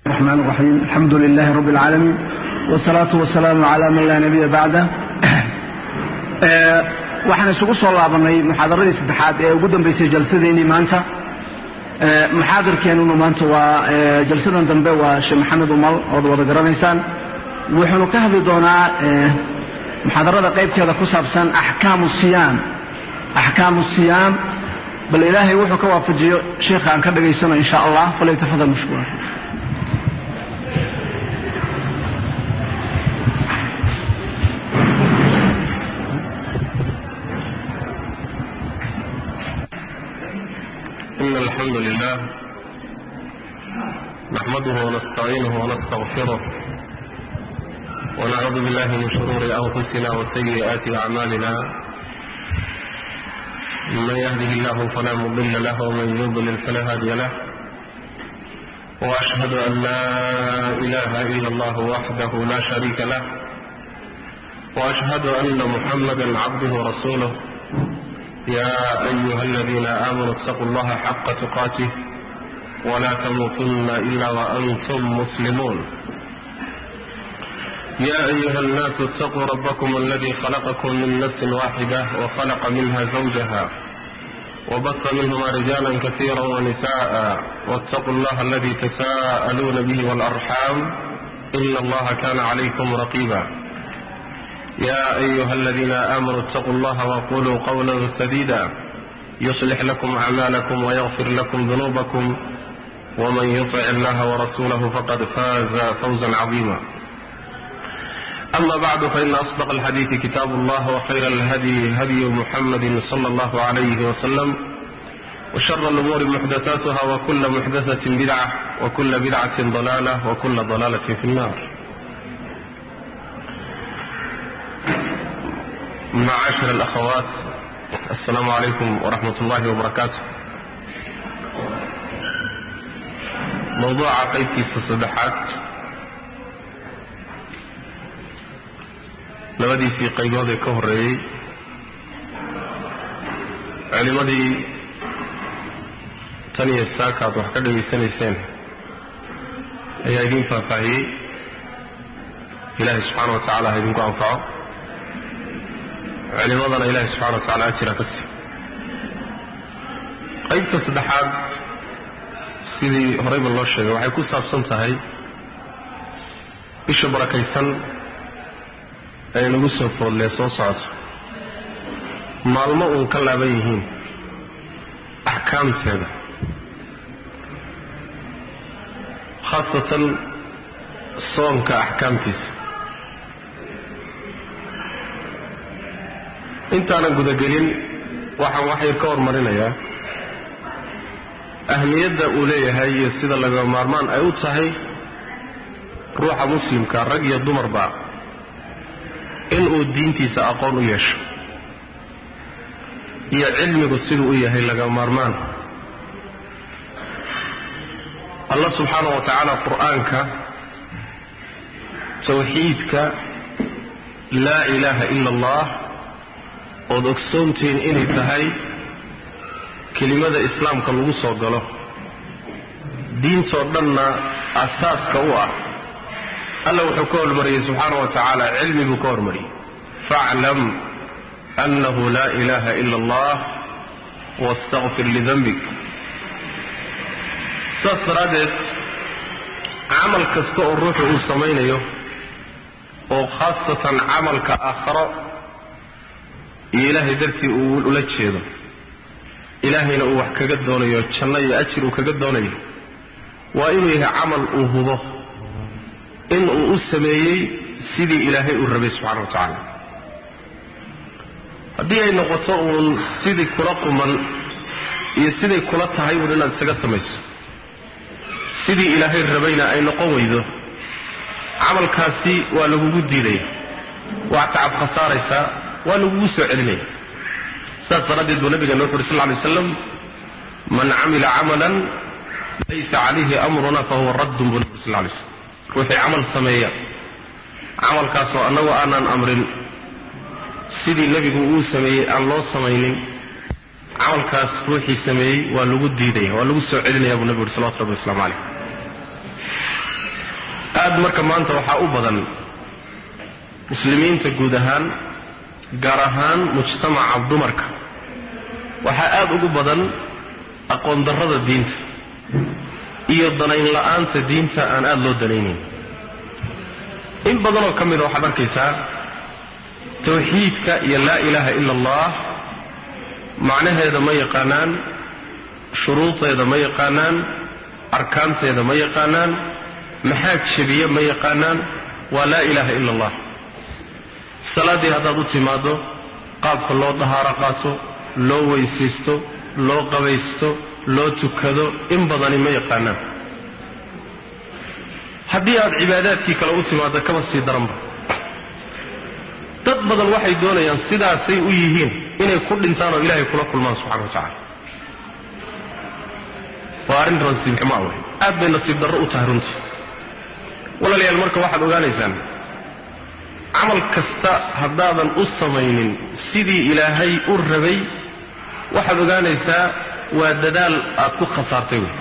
الرحمن الرحيم الحمد لله رب العالمين والصلاة والسلام على من لا نبي بعده waxaan isugu soo laabanay muxaadaradii saddexaad ee ugu dambeysay jalsadeennii maanta muxaadarkeenuna maanta waa jalsadan dambe waa sheekh maxamed umal ood wada garanaysaan wuxuunu ka hadli doonaa muxaadarada qaybteeda ku saabsan axkaamu siyaam axkaamu siyaam bal ilaahay wuxuu ka waafajiyo sheikha aan ka dhagaysano in sha allah falyatafadal mashkuura إن الحمد لله نحمده ونستعينه ونستغفره ونعوذ بالله من شرور أنفسنا وسيئات أعمالنا من يهده الله فلا مضل له ومن يضلل فلا هادي له وأشهد أن لا إله إلا الله وحده لا شريك له وأشهد أن محمدا عبده ورسوله يا أيها الذين آمنوا اتقوا الله حق تقاته ولا تموتن إلا وأنتم مسلمون يا أيها الناس اتقوا ربكم الذي خلقكم من نفس واحدة وخلق منها زوجها وبث منهما رجالا كثيرا ونساء واتقوا الله الذي تساءلون به والأرحام إن الله كان عليكم رقيبا يا أيها الذين آمنوا اتقوا الله وقولوا قولا سديدا يصلح لكم أعمالكم ويغفر لكم ذنوبكم ومن يطع الله ورسوله فقد فاز فوزا عظيما أما بعد فإن أصدق الحديث كتاب الله وخير الهدي هدي محمد صلى الله عليه وسلم وشر الأمور محدثاتها وكل محدثة بدعة وكل بدعة ضلالة وكل ضلالة في النار معاشر الأخوات السلام عليكم ورحمة الله وبركاته موضوع قيبتي الصدحات labadiisii qaybood ee ka horreeyey culimmadii tan iyo saaka aad wax ka dhegaysanayseen ayaa idiin faahfaahiyey ilaahay subxaana wa tacala ha idinku anfaco culimadana ilaahay subxana wa tacala ajira ka sii qaybta saddexaad sidii horeyba loo sheegay waxay ku saabsan tahay bisha barakaysan ay nagu soo foodlee soo socoto maalmo uun ka laaban yihiin axkaamteeda khaasatan soonka axkaamtiisa intaanan gudagelin waxaan wax yar ka hormarinayaa ahmiyadda uu leeyahay iyo sida laga maarmaan ay u tahay ruuxa muslimka rag iyo dumarba inuu diintiisa aqoon u yeesho iyo cilmigu siduu u yahay laga maarmaan allah subxaana wa tacaala qur'aanka tawxiidka laa ilaaha ila allah ood ogsoontihiin inay tahay kelimada islaamka lagu soo galo diintoo dhanna asaaska u ah alla wuxuu ka hormariyey subxaana wa tacaala cilmi buu ka hormariyey faclam annahu laa ilaaha ila allah wastaqfir lidanbik saas daraaddeed camal kasta oo ruuxu uu samaynayo oo khaasatan camalka aakharo iyo ilaahay dartii uu ula jeedo ilaahayna uu wax kaga doonayo janno iyo ajir uu kaga doonayo waa inuu yahay camal uu hubo in uu u sameeyey sidii ilaahay uu rabay subxana wa tacaala haddii ay noqoto uun sidii kula quman iyo siday kula tahay uun inaad isaga samayso sidii ilaahay rabayna ay noqon weydo camalkaasi waa lagugu diidaya waa tacab khasaaraysaa waa lagugu soo celinaya saas daraaddeed buu nabigeena wuxu uhi sal lla lay waslam man camila camalan laysa calayhi amruna fahuwa raddun buu nabi sal lla lay slam ruuxii camal sameeya camalkaasoo annagu aanaan amrin sidii nebigu uu sameeyey aan loo samaynin camalkaas ruuxii sameeyey waa lagu diidaya waa lagu soo celinaya buu nebigu uhi salawatu rabbi waslamu calayh aad marka maanta waxaa u badan muslimiinta guud ahaan gaar ahaan mujtamaca dumarka waxaa aad ugu badan aqoon darrada diinta iyo danayn la'aanta diinta aan aada loo danaynayn in badanoo ka mida waxaad arkaysaa tawxiidka iyo laa ilaaha ila allah macnaheeda ma yaqaanaan shuruudeeda ma yaqaanaan arkaanteeda ma yaqaanaan maxaa jebiye ma yaqaanaan waa laa ilaaha ila allah salaaddii haddaad u timaaddo qaabka loo dahaaro qaato loo weysaysto loo qabaysto loo tukado in badani ma yaqaanaan haddii aad cibaadaadkii kale u timaaddo kaba sii daranba dad badan waxay doonayaan sidaasay u yihiin inay ku dhintaan oo ilaahay kula kulmaan subxana wa tacala waa arrin nasiib xumaa wey aad bay nasiib darro u tahay runtii walaalayaal marka waxaad ogaanaysaan camal kasta haddaadan u samaynin sidii ilaahay u rabay waxaad ogaanaysaa waa dadaal aad ku khasaartay wey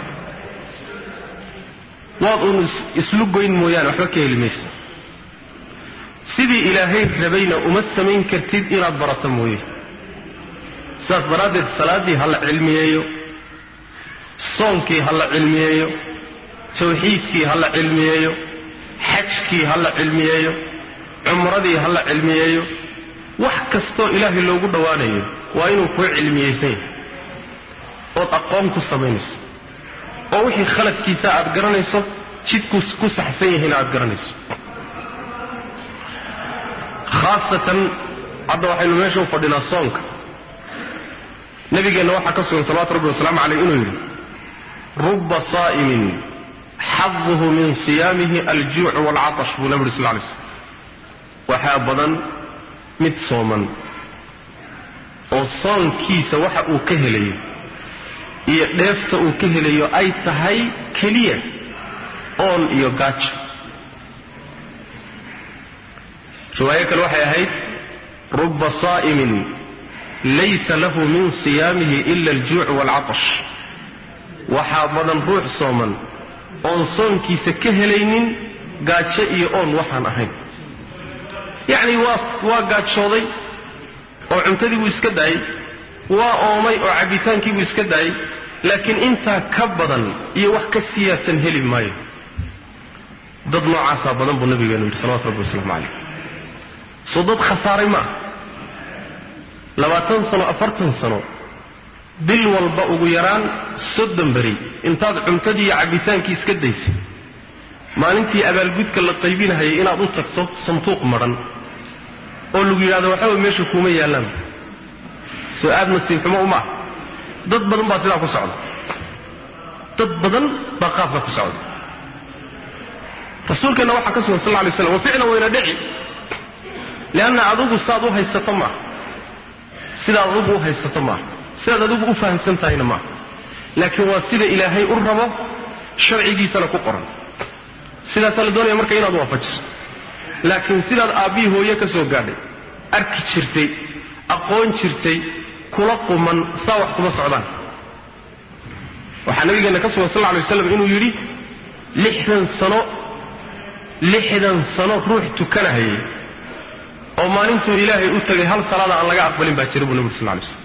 waad uun islu goyn mooyaane waxba ka heli maysa sidii ilaahay rabayna uma samayn kartid inaad barato mooye sidaas daraaddeed salaaddii ha la cilmiyeeyo soonkii ha la cilmiyeeyo tawxiidkii ha la cilmiyeeyo xajkii ha la cilmiyeeyo cumradii ha la cilmiyeeyo wax kastoo ilaahay loogu dhowaanayo waa inuu kuu cilmiyeysan yahay ood aqoon ku samaynayso oo wixii khaladkiisa aad garanayso jidku ku saxsan yahiina aad garanayso khaasatan hadda waxaynu meesha u fadhinaa soonka nabigeenna waxaa ka sugan salawatu rabbi wasalaamu caleyh inuu yidhi ruba saa'imin xaduhu min siyaamihi aljuucu waalcatash buu nabi yuri sal lay slm waxaa badan mid sooman oo soonkiisa waxa uu ka helayo iyo dheefta uu ka helayo ay tahay keliya oon iyo gaajo riwaayo kale waxay ahayd ruba saa'imin laysa lahu min siyaamihi ila aljuucu waalcatash waxaa badan ruux sooman oon soonkiisa ka helaynin gaajo iyo oon waxaan ahayn yacni waa waa gaajooday oo cuntadii buu iska daayey waa oomay oo cabbitaankii buu iska daayey laakiin intaa ka badan iyo wax ka siyaadsan heli maayo dad noocaasaa badan buu nabigeenu yidhi salawatu rabbi wasalaamu calayh soo dad khasaaray ma ah labaatan sano afartan sano bil walba ugu yaraan soddon beri intaad cuntadii iyo cabbitaankii iska daysay maalintii abaalgudka la qaybinahayay inaad u tagto sanduuq madhan oo lagu yidhahdo waxaba meesha kuuma yaallaan soo aad nasiib xumo uma ah dad badan baa sidaa ku socda dad badan baa qaabka ku socda rasuulkeenna waxaa ka sugan sal lla lay slam wa ficlan wayna dhici lianna adugu sidaad u haysato maaha sidaad adugu u haysato maaha sidaad adigu u fahamsan tahayna maaha laakiin waa sida ilaahay u rabo sharcigiisana ku qoran sidaasaa la doonaya marka inaad waafajiso laakiin sidaad aabbihii hooye ka soo gaadhay arki jirtay aqoon jirtay kula quman saa wax kuma socdaan waxaa nabigeenna ka sugan sal lla alay waslam inuu yidhi lixdan sano lixdan sano ruux tukanahayay oo maalintuu ilaahay u tegay hal salaada aan laga aqbalin baa jira buu nabi uri sal lay slam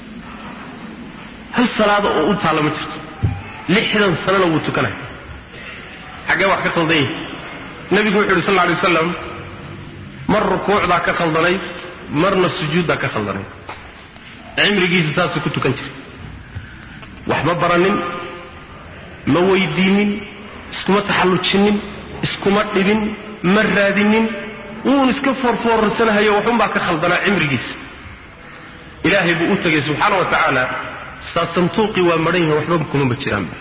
hal salaada oo u taalla ma jirto lixdan sanona wuu tukanaya xaggee wax ka khaldan yihi nebigu wuxu yidhi sal lla alay wasalam mar rukuucdaa ka khaldanayd marna sujuuddaa ka khaldanayd cimrigiisa saasuu ku tukan jiray waxma baranin ma weydiinin iskuma taxallujinin iskuma dhibin ma raadinin wuun iska foorfoorarsanahayo waxunbaa ka khaldanaa cimrigiisa ilaahay buu u tegay subxaana wa tacaala saa santuuqii waa madhan yahin waxba kumaba jiraanba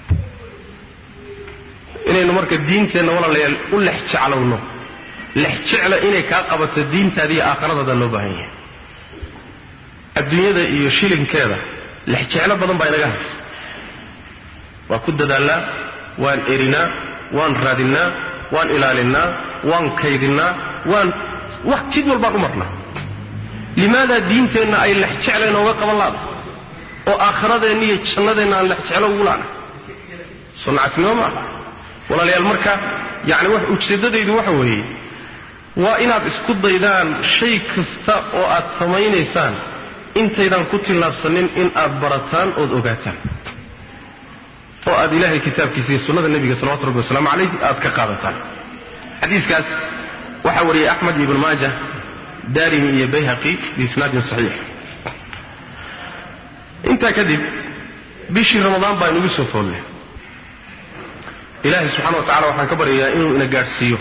inaynu marka diinteenna walaalayaal u lex jeclowno lex jecla inay kaa qabato diintaada iyo aakhiradaada loo baahan yahay adduunyada iyo shilinkeeda lex jeclo badan baa inaga haysa waa ku dadaalnaa waan erinaa waan raadinnaa waan ilaalinnaa waan kaydinnaa waan wax jid walbaan u marnaa limaadaa diinteenna ay lex jecla inooga qaban laada oo aakhiradeenna iyo jannadeenna aan lex jeclo ugu laana soo nacasnimo maaha walaalayaal marka yacni wax ujeeddadaydu waxa weeye waa inaad isku daydaan shay kasta oo aad samaynaysaan intaydaan ku tillaabsanin in aad barataan ood ogaataan oo aad ilaahay kitaabkiisa iyo sunnada nebiga salawatu rabbi wasalaamu calayh aad ka qaadataan xadiiskaas waxaa wariyey axmed iyo ibnu maaja daarimi iyo bayhaqi biisnaadin saxiix intaa kadib bishii ramadaan baa inugu soo foolle ilaahay subxana wa tacala waxaan ka baryayaa inuu ina gaadhsiiyo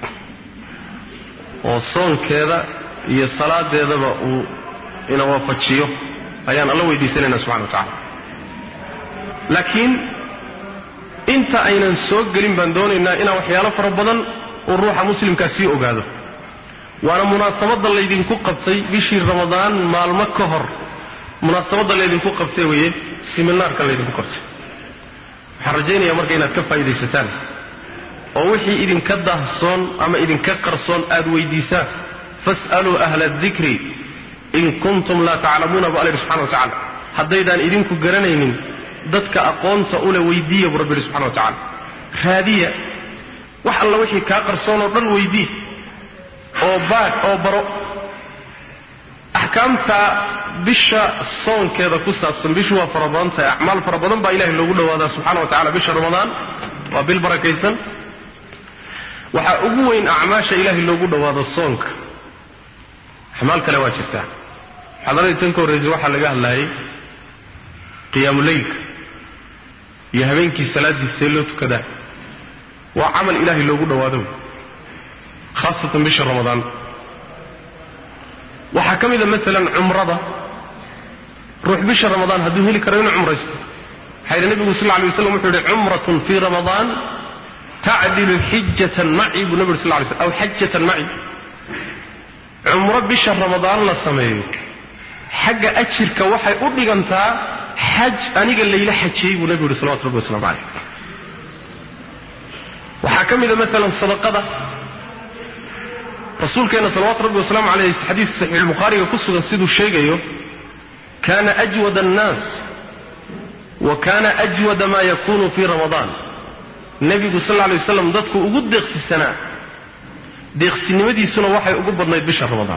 oo soonkeeda iyo salaadeedaba uu ina waafajiyo ayaan alla weydiisanaynaa subxana wa tacala laakiin inta aynan soo gelin baan doonaynaa inaan waxyaalo fara badan uu ruuxa muslimkaa sii ogaado waana munaasabadda laydinku qabtay bishii ramadaan maalmo ka hor munaasabadda laydinku qabtay weeye siminaarka laydinku qabtay waxaan rajaynayaa marka inaad ka faa'iidaysataan oo wixii idinka daahsoon ama idinka qarsoon aad weydiisaan fas'aluu ahla adikri in kuntum laa taclamuuna bu alla yidhi subxana wa tacala haddaydaan idinku garanaynin dadka aqoonta ule weydiiya buu rabbi yidhi subxana wa tacala raadiya wax alla wixii kaa qarsoon oo dhan weydii oo baadh oo baro axkaamta bisha soonkeeda ku saabsan bishu waa fara badan tahay acmaal fara badan baa ilahay loogu dhawaadaa subxana wa tacala bisha ramadaan waa bil barakaysan waxaa ugu weyn acmaasha ilaahay loogu dhawaado soonka acmaal kale waa jirtaa xadaradii tan ka horraysay waxaa laga hadlaayay qiyaamuleylka iyo habeenkii salaadiisee loo tukadaa waa camal ilaahay loogu dhawaado khaasatan bisha ramadaan waxaa ka mida maalan cumrada ruux bisha ramadaan hadduu heli karo inuu cumraysto waxaa yidhi nebigu sal lla alay waslam wuxuu yidhi cumratun fii ramadaan tacdilu xijatan maci buu nebi uri sal lay slm aw xajatan maci cumro bisha ramadaan la sameeyo xagga ajirka waxay u dhigantaa xaj aniga layla xajiyey buu nebigu yidhi salawatu rabbi waslamu calayh waxaa ka mida maalan sadaqada rasuulkeenna salawaatu rabbi wasalaamu caleyh xadiis saxiixulbukhaariga ku sugan siduu sheegayo kana ajwada annaas wa kana ajwada ma yakunu fii ramadaan nebigu sal lla alay waslam dadku ugu deeqsisanaa deeqsinimadiisuna waxay ugu badnayd bisha ramadaan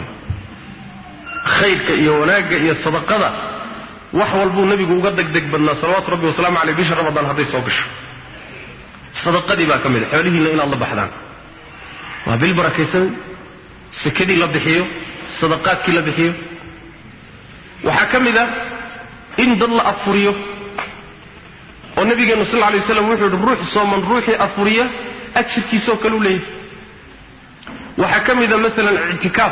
khayrka iyo wanaagga iyo sadaqada wax walbuu nebigu uga degdeg badnaa salawaatu rabbi wasalaamu caleyh bisha ramadaan hadday soo gasho sadaqadii baa ka mid a xoolihiinna inaad la baxdaan waa bil barakaysan sekadii la bixiyo sadaqaadkii la bixiyo waxaa ka mid a in dad la afuriyo oo nabigeenu sal lla alay waslam wuxuu yihi ruux sooman ruuxii afuriya ajirkiisoo kale u leeyahy waxaa ka mid a maalan ictikaaf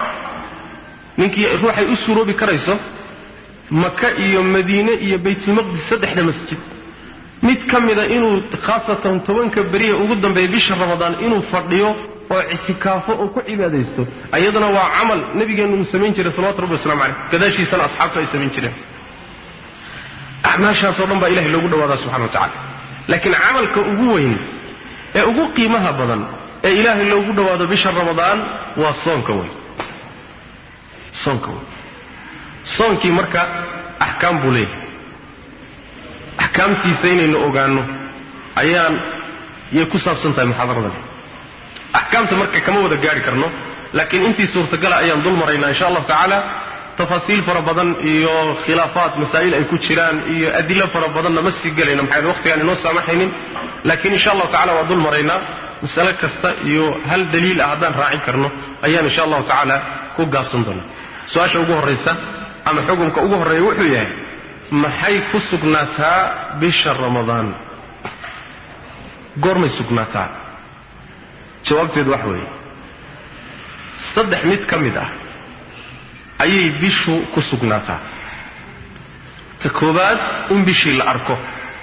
ninkii ruuxay u suroobi karayso maka iyo madiine iyo baytulmaqdis saddexda masjid mid ka mida inuu khaasatan tobanka beriya ugu dambeeya bisha ramadaan inuu fadhiyo oo ictikaafo oo ku cibaadaysto ayadana waa camal nabigeenu uu samayn jiray salawatu rabbi waslamu caleyh gadaashiisana asxaabtu ay samayn jireen acmaashaasoo dhan baa ilahay loogu dhawaadaa subxana wa tacala laakiin camalka ugu weyn ee ugu qiimaha badan ee ilaahay loogu dhawaado bisha ramadaan waa soonka weyn soonka weyn soonkii marka axkaam buu leeyahay axkaamtiisa inaynu ogaanno ayaan yay ku saabsan tahay muxaadaradan axkaamta marka kama wada gaari karno laakiin intii suurtagala ayaan dul maraynaa insha allahu tacaala tafaasiil fara badan iyo khilaafaat masaa'il ay ku jiraan iyo adilo fara badanna ma sii gelayno maxaa waqtigaan inoo saamaxaynin laakiin insha allahu tacala waa dul maraynaa masale kasta iyo hal daliil ah haddaan raacin karno ayaan insha allahu tacaala ku gaabsan doonaa su-aasha ugu horraysa ama xukunka ugu horreeya wuxuu yahay maxay ku sugnaataa bisha ramadaan goormay sugnaataa jawaabteedu wax weeye saddex mid ka mid ah ayay bishu ku sugnaataa ta koowaad in bishii la arko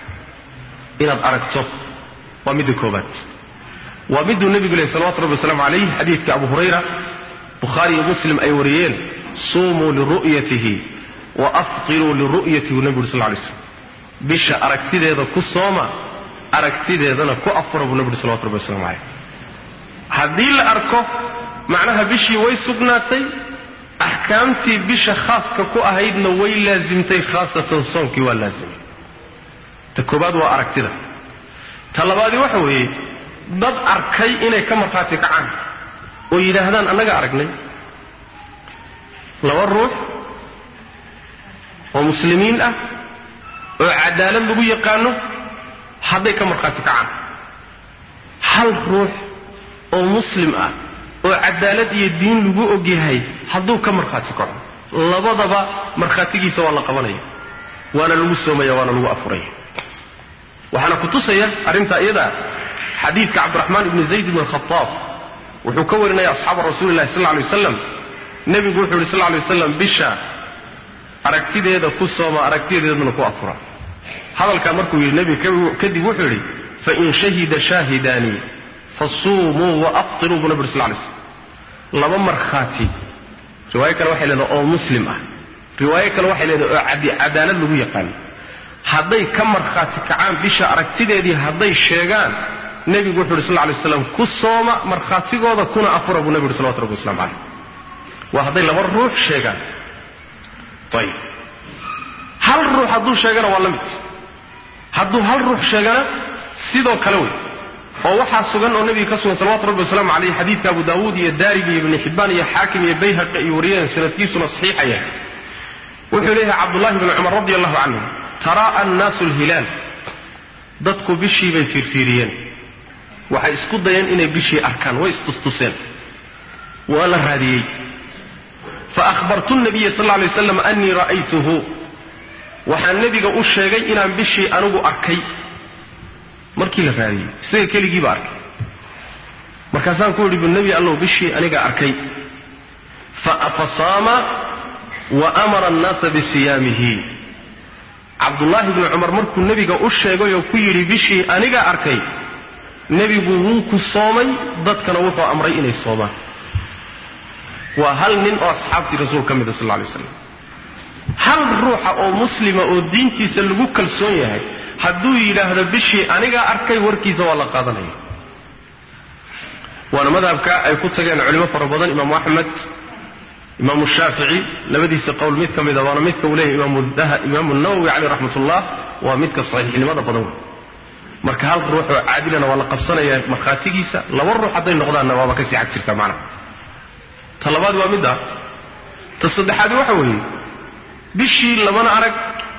inaad aragto waa midda koowaad waa miduu nebigu lehy salawatu rabbi wasalaamu calayh xadiidka abu hurayra bukhaari iyo muslim ay wariyeen suumuu liru'yatihi wa aftiruu liru'yatihi buu nebigu uri sal lay slam bisha aragtideeda ku sooma aragtideedana ku afura buu nebi uri salawatu rabbi waslamu calayh haddii la arko macnaha bishii way sugnaatay axkaamtii bisha khaaska ku ahaydna way laasimtay khaasatan soonkii waa laasimay ta koobaad waa aragtida ta labaadi waxa weeye dad arkay inay ka markhaati kacaan oo yidhaahdaan annaga aragnay laba ruux oo muslimiin ah oo cadaalad lagu yaqaano hadday ka markhaati kacaan hal ruux oo muslim ah oo cadaalad iyo diin lagu ogyahay hadduu ka markhaati kaco labadaba markhaatigiisa waa la qabanaya waana lagu soomaya waana lagu afuraya waxaana ku tusaya arrintaa iyadaa xadiidka cabdiraxmaan ibni zayd ibn khaaab wuxuu ka warinaya asxaaba rasuuli lahi sal lay waslam nebigu wuxuu yidhi sal lay waslam bisha aragtideeda ku sooma aragtideedana ku afura hadalkaa markuu yidhi nebiga kadib wuxuu yidhi fain shahida shaahidaani fasuumuu waaftiruu buu nabi uri sal lay slam laba markhaati riwaayo kale waxay leedahay oo muslim ah riwaayo kale waxay leedahay oo cadaalad lagu yaqaano hadday ka markhaati kacaan bisha aragtideedii hadday sheegaan nebigu wuxu uhi sal lay slam ku sooma markhaatigooda kuna afura buu nebi uhi salawatu rabbi waslamu caleyh waa hadday laba ruux sheegaan ayib hal ruux hadduu sheegana waa la mid hadduu hal ruux sheegana sidoo kale wey oo waxaa sugan oo nebiga ka sugan salawatu rabbi wasalaamu caleyh xadiidka abu daawuud iyo daarimi iyo ibni xibbaan iyo xaakim iyo bayhaqi iyo wariyeen sanadkiisuna saxiixaya wuxuu leeyahay cabdullahi bni cumar radi allahu canhu tara'a annaasu alhilaal dadku bishii bay fiirfiiriyeen waxay isku dayeen inay bishii arkaan way istustuseen waa la raadiyey faahbartu nabiya sal lay waslam annii ra'aytuhu waxaan nebiga u sheegay inaan bishii anigu arkay markii la raadiyey isaga keligiiba arkay markaasaan ku yidhi bu nebi allow bishii aniga arkay fasaama wa amara annaasa bisiyaamihi cabdullaahi bni cumar markuu nebiga u sheegay oo ku yidhi bishii aniga arkay nebigu wuu ku soomay dadkana wuxuu amray inay soomaan waa hal nin oo asxaabtii rasuul ka mida sal lla alay slam hal ruuxa oo muslima oo diintiisa lagu kalsoon yahay hadduu yidhaahdo bishii anigaa arkay warkiisa waa la qaadanaya waana madhabka ay ku tageen culimo fara badan imaamu axmed imaamu shaafici labadiisa qowl mid ka mida waana midka uu leeyahy imaamu nawowi caleyh raxmat ullah waa midka saxiixnimada badan wey marka hal ruux oo caadilana waa la qabsanaya markhaatigiisa laba ruux hadday noqdaanna waaba kasii xag jirta macnaha ta labaad waa midda ta saddexaad waxa weeye bishii labana arag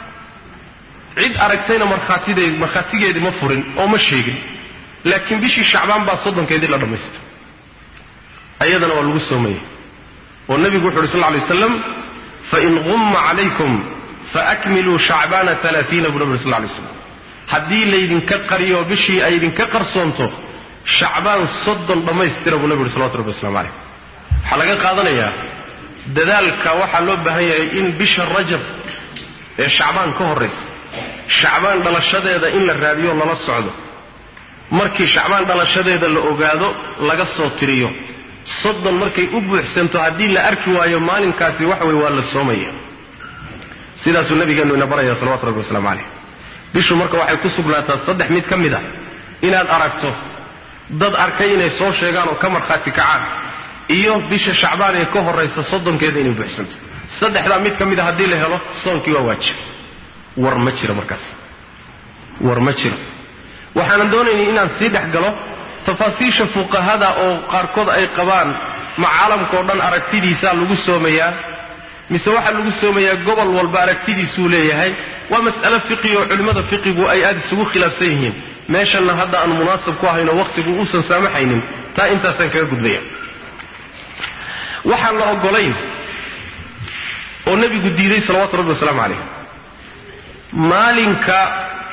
cid aragtayna markhaatideed markhaatigeedii ma furin oo ma sheegin laakiin bishii shacbaan baa soddonkeedii la dhammaysta ayadana waa lagu soomaya oo nebigu wuxu uhi sal lla lay waslam fain qumma calaykum faakmiluu shacbaana alaaiina buu nabi uri sal lay slam haddii laydinka qariyo bishii ay idinka qarsoonto shacbaan soddon dhammaystira buu nabi uhi salawatu rabbi waslamu caleyh waxaa laga qaadanayaa dadaalka waxaa loo baahan yahay in bisha rajab ee shacbaan ka horraysa shacbaan dhalashadeeda in la raadiyo lala socdo markii shacbaan dhalashadeeda la ogaado laga soo tiriyo soddon markay u buuxsanto haddii la arki waayo maalinkaasi waxa weye waa la soomaya sidaasuu nabigeenu ina baraya salawatu rabbi waslamu caleyh bishu marka waxay ku sugnaataa saddex mid ka mid a inaad aragto dad arkay inay soo sheegaan oo ka markhaati kacaan iyo bisha shacbaan ee ka horaysa soddonkeeda inay buuxsanto saddexdaa mid ka mid a haddii la helo soonkii waa waajib war ma jiro markaas war ma jiro waxaanan doonaynay inaan sii dhex galo tafaasiisha fuqahada oo qaarkood ay qabaan ma caalamkao dhan aragtidiisaa lagu soomayaa mise waxaa lagu soomayaa gobol walba aragtidiisuu leeyahay waa mas'alo fiqi oo culimmada fiqigu ay aada isugu khilaafsan yihiin meeshanna hadda aan munaasab ku ahaynoo wakhtigu uusan saamaxaynin taa intaasaan kaga gudbaya waxaan la ogolayn oo nebigu diiday salawatu rabbi wasalaamu calayh maalinka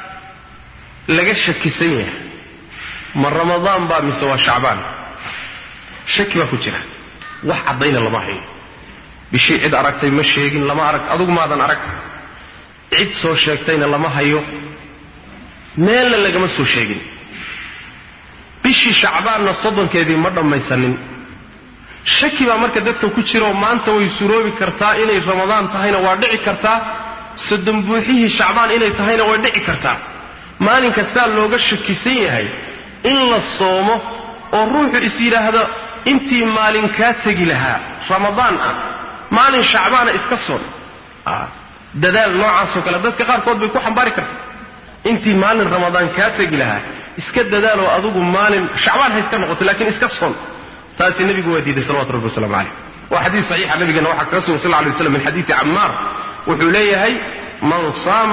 laga shakisan yahay ma ramadaan baa mise waa shacbaan shaki baa ku jira wax caddayna lama hayo bishii cid aragtay ma sheegin lama arag adugu maadan arag cid soo sheegtayna lama hayo meelna lagama soo sheegin bishii shacbaanna soddonkeedii ma dhammaysanin shaki baa marka dadka ku jiraoo maanta way suroobi kartaa inay ramadaan tahayna waa dhici kartaa soddon buuxihii shacbaan inay tahayna way dhici kartaa maalinka saa looga shakisan yahay in la soomo oo ruuxu is yidhaahdo intii maalin kaa tegi lahaa ramadaan ah maalin shacbaana iska soon dadaal noocaasoo kale dadka qaarkood bay ku xambaari kartaa intii maalin ramadaan kaa tegi lahaa iska dadaaloo adugu maalin shacbaan ha iska noqoto laakiin iska son taasi nebigu waa diiday salawatu rabbi waslamu caleyh waa xadiis saxiixa nabigeena waxaa kaga sugan sal lla alay waslam min xadiidi cammaar wuxuu leeyahay man saama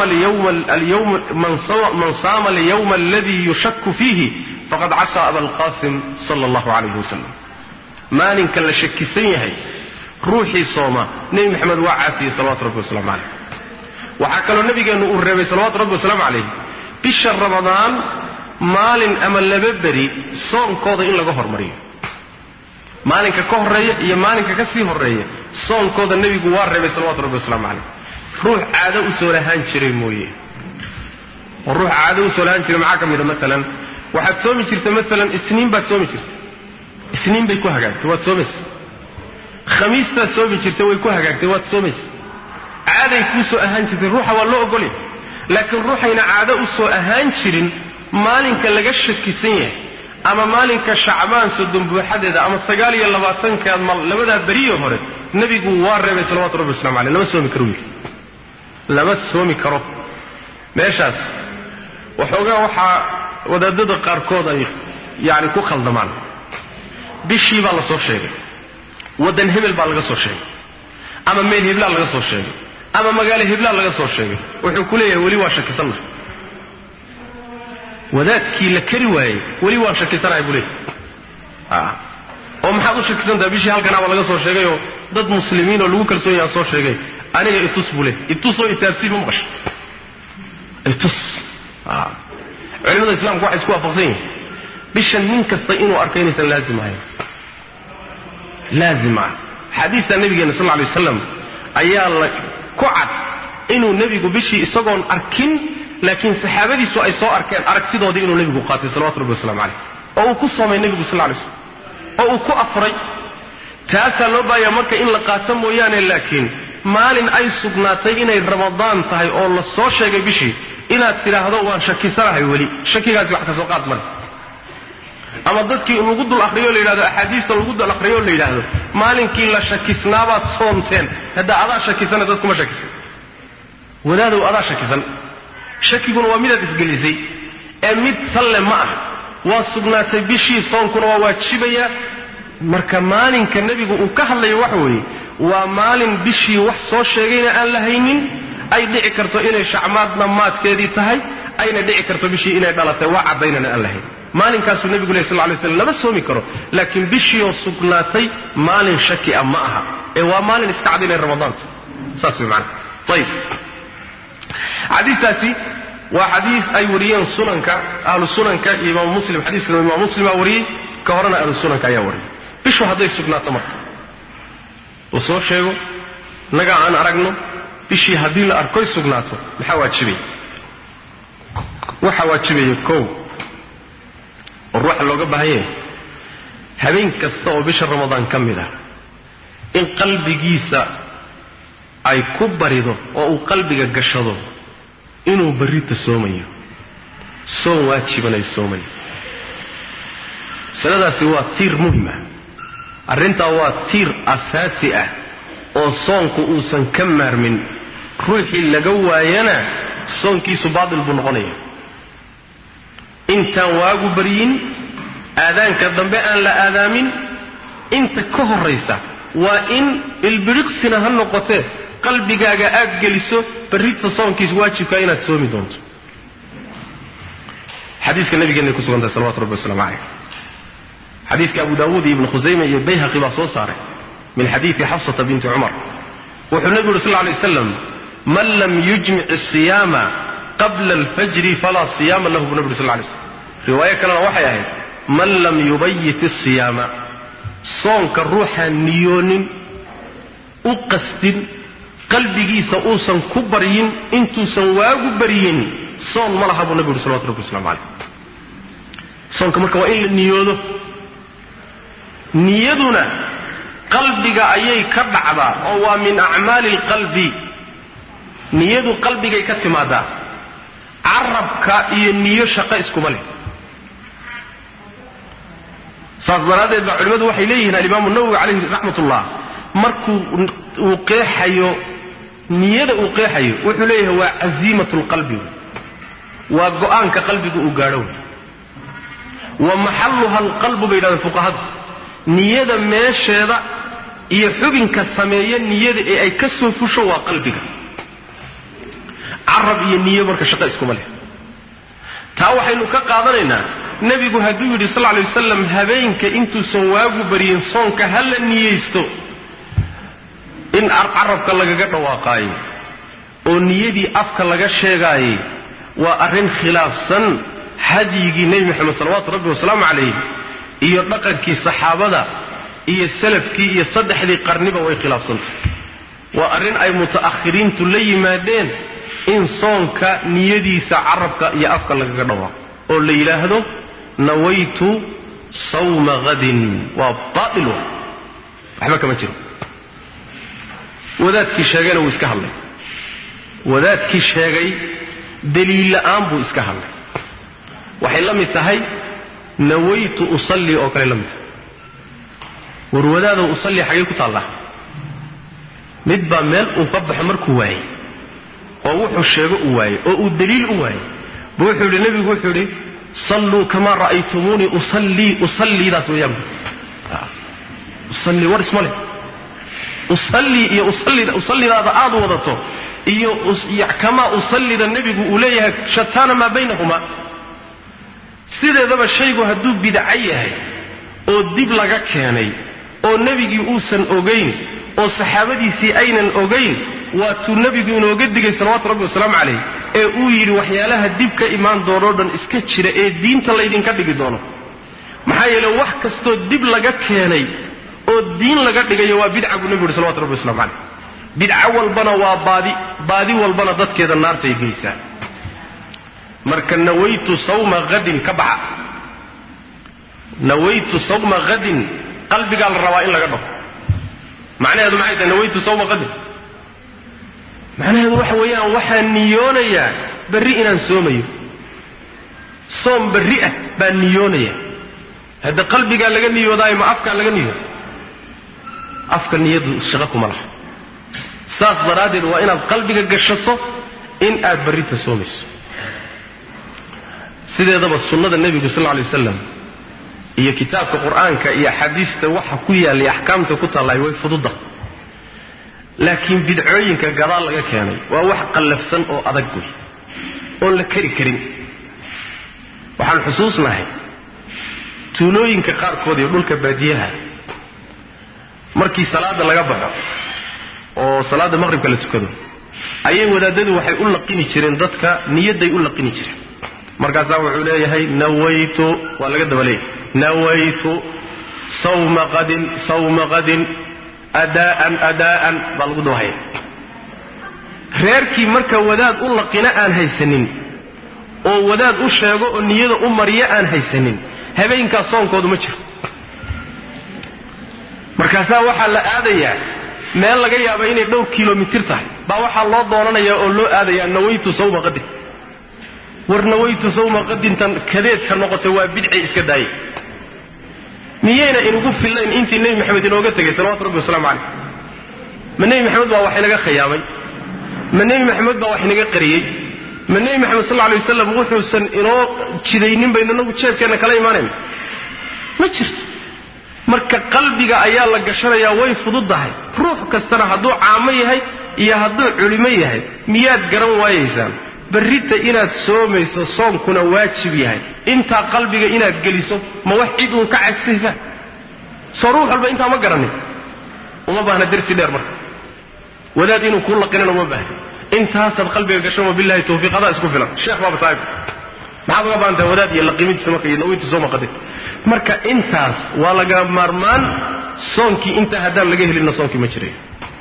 alyawma aladii yushaku fiihi faqad casaa aba alqasim sala allahu calayhi wasalam maalinka la shakisan yahay ruuxii sooma nebi maxamed waa caasiyey salawatu rabbi wasalaamu caleyh waxaa kaloo nabigeennu uu reebay salawatu rabbi wasalaamu calayh bisha ramadaan maalin ama laba beri soonkooda in laga hormariyo maalinka ka horreeya iyo maalinka ka sii horreeya soonkooda nebigu waa reebay salawatu rabbi wasalaamu caleyh ruux caado u soo lahaan jiray mooye oo ruux caado u soo lahaan jiray maxaa ka mida maalan waxaad soomi jirta maalan isniin baad soomi jirta isniin bay ku hagaagtay waad soomaysa khamiistaad soomi jirta way ku hagaagtay waad soomaysa caaday kuu soo ahaan jirtay ruuxa waa loo ogolya laakiin ruuxayna caado u soo ahaan jirin maalinka laga shakisan yahay ama maalinka shacbaan soddon buuxadeeda ama sagaal iyo labaatankaad mal labadaa beriyo hore nebigu waa reebay salawatu rabbi waslamu caleyh lama soomi karo wiil lama soomi karo meeshaas waxoogaa waxaa wadaadada qaarkood ay yani ku khaldamaan bishii baa la soo sheegay waddan hebel baa laga soo sheegay ama meel heblaa laga soo sheegay ama magaalo heblaa laga soo sheegay wuxuu ku leeyahay weli waa shakisannahay wadaadkii la kari waayey weli waan shakisanahay buu leeyahy oo maxaad u shakisantaha bishii halkanaaba laga soo sheegayoo dad muslimiin oo lagu kalsoon yaha soo sheegay aniga itus buu leey itusoo itaabsii ma maqasha itus culimada islaamku waxay isku waafaqsan yihin bishan nin kasta inuu arko inaysan laazim ahayn laazim ah xadiista nabigeena sal lla lay wasalam ayaa la ku cad inuu nebigu bishii isagoon arkin laakiin saxaabadiisu ay soo arkeen aragtidoodii inuu nebigu qaatay salawatu rabbi waslamu caleyh oo uu ku soomay nebigu sal lay slam oo uu ku afray taasaa loo baahaya marka in la qaato mooyaane laakiin maalin ay sugnaatay inay ramadaan tahay oo la soo sheegay bishii inaad tidhaahdo waan shakisanahay weli shakigaasi wax kasoo qaad male ama dadkii lagu dul akriyo la yidhahdo axaadiista lagu dul akriyo la yidhaahdo maalinkii la shakisnaabaad soomteen hadda adaa shakisana dad kuma shakisan wadaadow adaa shakisan shakiguna waa midaad isgelisay ee mid salle ma ah waa sugnaatay bishii soonkuna waa waajibaya marka maalinka nebigu uu ka hadlayo waxa weeye waa maalin bishii wax soo sheegayna aan la haynin ay dhici karto inay shacmaad dhammaadkeedii tahay ayna dhici karto bishii inay dhalatay waa caddaynana aan la haynin maalinkaasuu nebigu leh sal lay slam lama soomi karo laakiin bishiioo sugnaatay maalin shaki a ma aha ee waa maalin iska cad inay ramadaanta saas way maana ayib xadiistaasi waa xadiis ay wariyeen sunanka ahlu sunanka iyo imaam muslim xadiiskana imaam muslim aa wariyey ka horena ahlu sunanka ayaa wariyay bishu hadday sugnaato marka la soo sheego nagaa aan aragno bishii haddii la arkoy sugnaato maxaa waajibaya waxaa waajibaya kow oo ruuxa looga baahan yahay habeen kasta oo bisha ramadaan ka mid ah in qalbigiisa ay ku barido oo uu qalbiga gashado inuu barrita soomayo soon waajiban ay soomayo masaladaasi waa tiir muhim ah arrintaa waa tiir asaasi ah oo soonku uusan ka maarmin ruuxii laga waayana soonkiisu baatil buu noqonaya intaan waagu baryin aadaanka dambe aan la aadaamin inta ka horraysa waa in ilbiriqsina ha noqotee qalbigaaga aad geliso barrita soonkiisa waajibka inaad soomi doonto xadiiska nabigeenay ku sugan tahay salawatu rabbi waslamu caleyh xadiiska abu daawuud iyo ibnu khusayme iyo bayhaqi baa soo saaray min xadiidi xafsata binti cumar wuxuu nebigu yuri sal lla alay waslam man lam yujmic asiyaama qabla alfajri falaa siyaama lahu buu nebi uri sal lla lay slam riwaayo kalena waxay ahayd man lam yubayit asiyaama soonka ruuxaan niyoonin u qastin qalbigiisa uusan ku baryin intuusan waagu baryin soon ma laha buu nebi uri salawatu rabbi waslamu caleyh soonka marka waa in la niyoodo niyaduna qalbiga ayay ka dhacdaa oo waa min acmaali alqalbi niyadu qalbigay ka timaadaa carabka iyo niyo shaqo iskuma leh saas daraaddeed baa culimmadu waxay leeyihiin alimaamu nawowi calayhi raxmat ullah markuu uu qeexayo niyada uu qeexayo wuxuu leeyahay waa casiimat lqalbi waa go-aanka qalbigu uu gaadho wey wa maxalluha alqalbu bay yidhahdeen fuqahadu niyada meesheeda iyo xubinka sameeya niyada ee ay ka soo fusho waa qalbiga carab iyo niyo marka shaqo iskuma leh taa waxaynu ka qaadanaynaa nebigu hadduu yidhi sal lay wasalam habeenka intuusan waagu baryin soonka ha la niyeysto in carabka lagaga dhawaaqaayo oo niyadii afka laga sheegaayay waa arrin khilaafsan hadyigii nebi moxamed salawaatu rabbi wasalaamu calayh iyo dhaqankii saxaabada iyo salafkii iyo saddexdii qarniba way khilaafsantay waa arrin ay muta'akhiriintu la yimaadeen in soonka niyadiisa carabka iyo afka lagaga dhawaaqo oo la yidhaahdo nawaytu sawma hadin waa baail wa waxba kama jiro wadaadkii sheegayna wuu iska hadlay wadaadkii sheegay daliil la'aan buu iska hadlay waxay la mid tahay nawaytu usallii oo kale la mid tahay war wadaadow usallii xaggay ku taallaa mid baa meel uu ka baxo markuu waayey oo wuxuu sheego u waayey oo uu daliil u waayey bu wuxuu yidhi nebigu wuxuu yidhi salluu kamaa ra'aytumuunii usallii usalliidaas weeyaan usallii war isma leh usallii iyo usallida usallidaada aad wadato iyo kamaa usallida nebigu uu leeyahay shataana maa baynahuma sideedaba shaygu hadduu bidco yahay oo dib laga keenay oo nebigii uusan ogayn oo saxaabadiisii aynan ogayn waatuu nebigu inooga digay salawaatu rabbi wasalaamu calayh ee uu yidhi waxyaalaha dib ka imaan doonoo dhan iska jira ee diinta laydinka dhigi doono maxaa yeele wax kastoo dib laga keenay oo diin laga dhigayo waa bidca buu nebigu yidhi salawatu rabbi waslamu calayh bidco walbana waa baadi baadi walbana dadkeeda naartay geysaa marka nawaytu sawma hadin ka baxa nawaytu sawma hadin qalbigaa la rabaa in laga dhaho macnaheedu maxay tahay nawaytu sawma hadin macnaheedu waxa weeyaan waxaan niyoonayaa berri inaan soomayo soom berri ah baan niyoonaya hadda qalbigaa laga niyoodaayo ma afkaa laga niyooda afka niyadu shaqo kuma laha saas daraaddeed waa inaad qalbiga gashato in aad berrita soomayso sideedaba sunnada nebigu sal lla lay wasalam iyo kitaabka qur'aanka iyo axaadiista waxa ku yaallay axkaamta ku taallay way fududa laakiin bidcooyinka gadaal laga keenay waa wax qallafsan oo adag wey oon la keri karin waxaan xusuusnahay tuulooyinka qaarkood iyo dhulka baadiyaha markii salaada laga baxo oo salaada maqhribka la tukado ayay wadaadadu waxay u laqini jireen dadka niyadday u laqini jireen markaasaa wuxuu leeyahay nawaytu waa laga daba leeyahy nawaytu sawma qadin sawma qadin adaa'an adaa'an baa lagu dabahaya reerkii marka wadaad u laqina aan haysanin oo wadaad u sheego oo niyada u mariyo aan haysanin habeenkaas soonkoodu ma jiro markaasaa waxaa la aadayaa meel laga yaaba inay dhowr kilomitir tahay baa waxaa loo doonanayaa oo loo aadayaa nawaytu sawma qadin war nawaytu sawma qadintan kadeedka noqotay waa bidci iska daayay miyayna inugu fillayn intii nebi maxamed inooga tegay salawatu rabbi wasalaamu caleyh ma nebi maxamed baa wax inaga khiyaamay ma nebi maxamed baa wax inaga qariyey ma nebi maxamed sal alay wasalam wuxuusan inoo jidaynin baynu inagu jeebkeenna kala imaanayna ma jirto marka qalbiga ayaa la gashanayaa way fududdahay ruux kastana hadduu caamo yahay iyo hadduu culimo yahay miyaad garan waayaysaan berrita inaad soomayso soomkuna waajib yahay intaa qalbiga inaad geliso ma wax cid uun ka cagsaysaa soo ruux walba intaa ma garanin uma baahna darsi dheer marka wadaad inuu kuu laqinana uma baahna intaasaad qalbiga gasho wabilahi tawfiiqadaa isku filan sheekh baaba tahay maxaad uga baahantaha wadaad iyo laqimidiisa marka iyo naweynta sooma qadin marka intaas waa laga maarmaan soonkii intaa haddaan laga helinna soonkii ma jirayo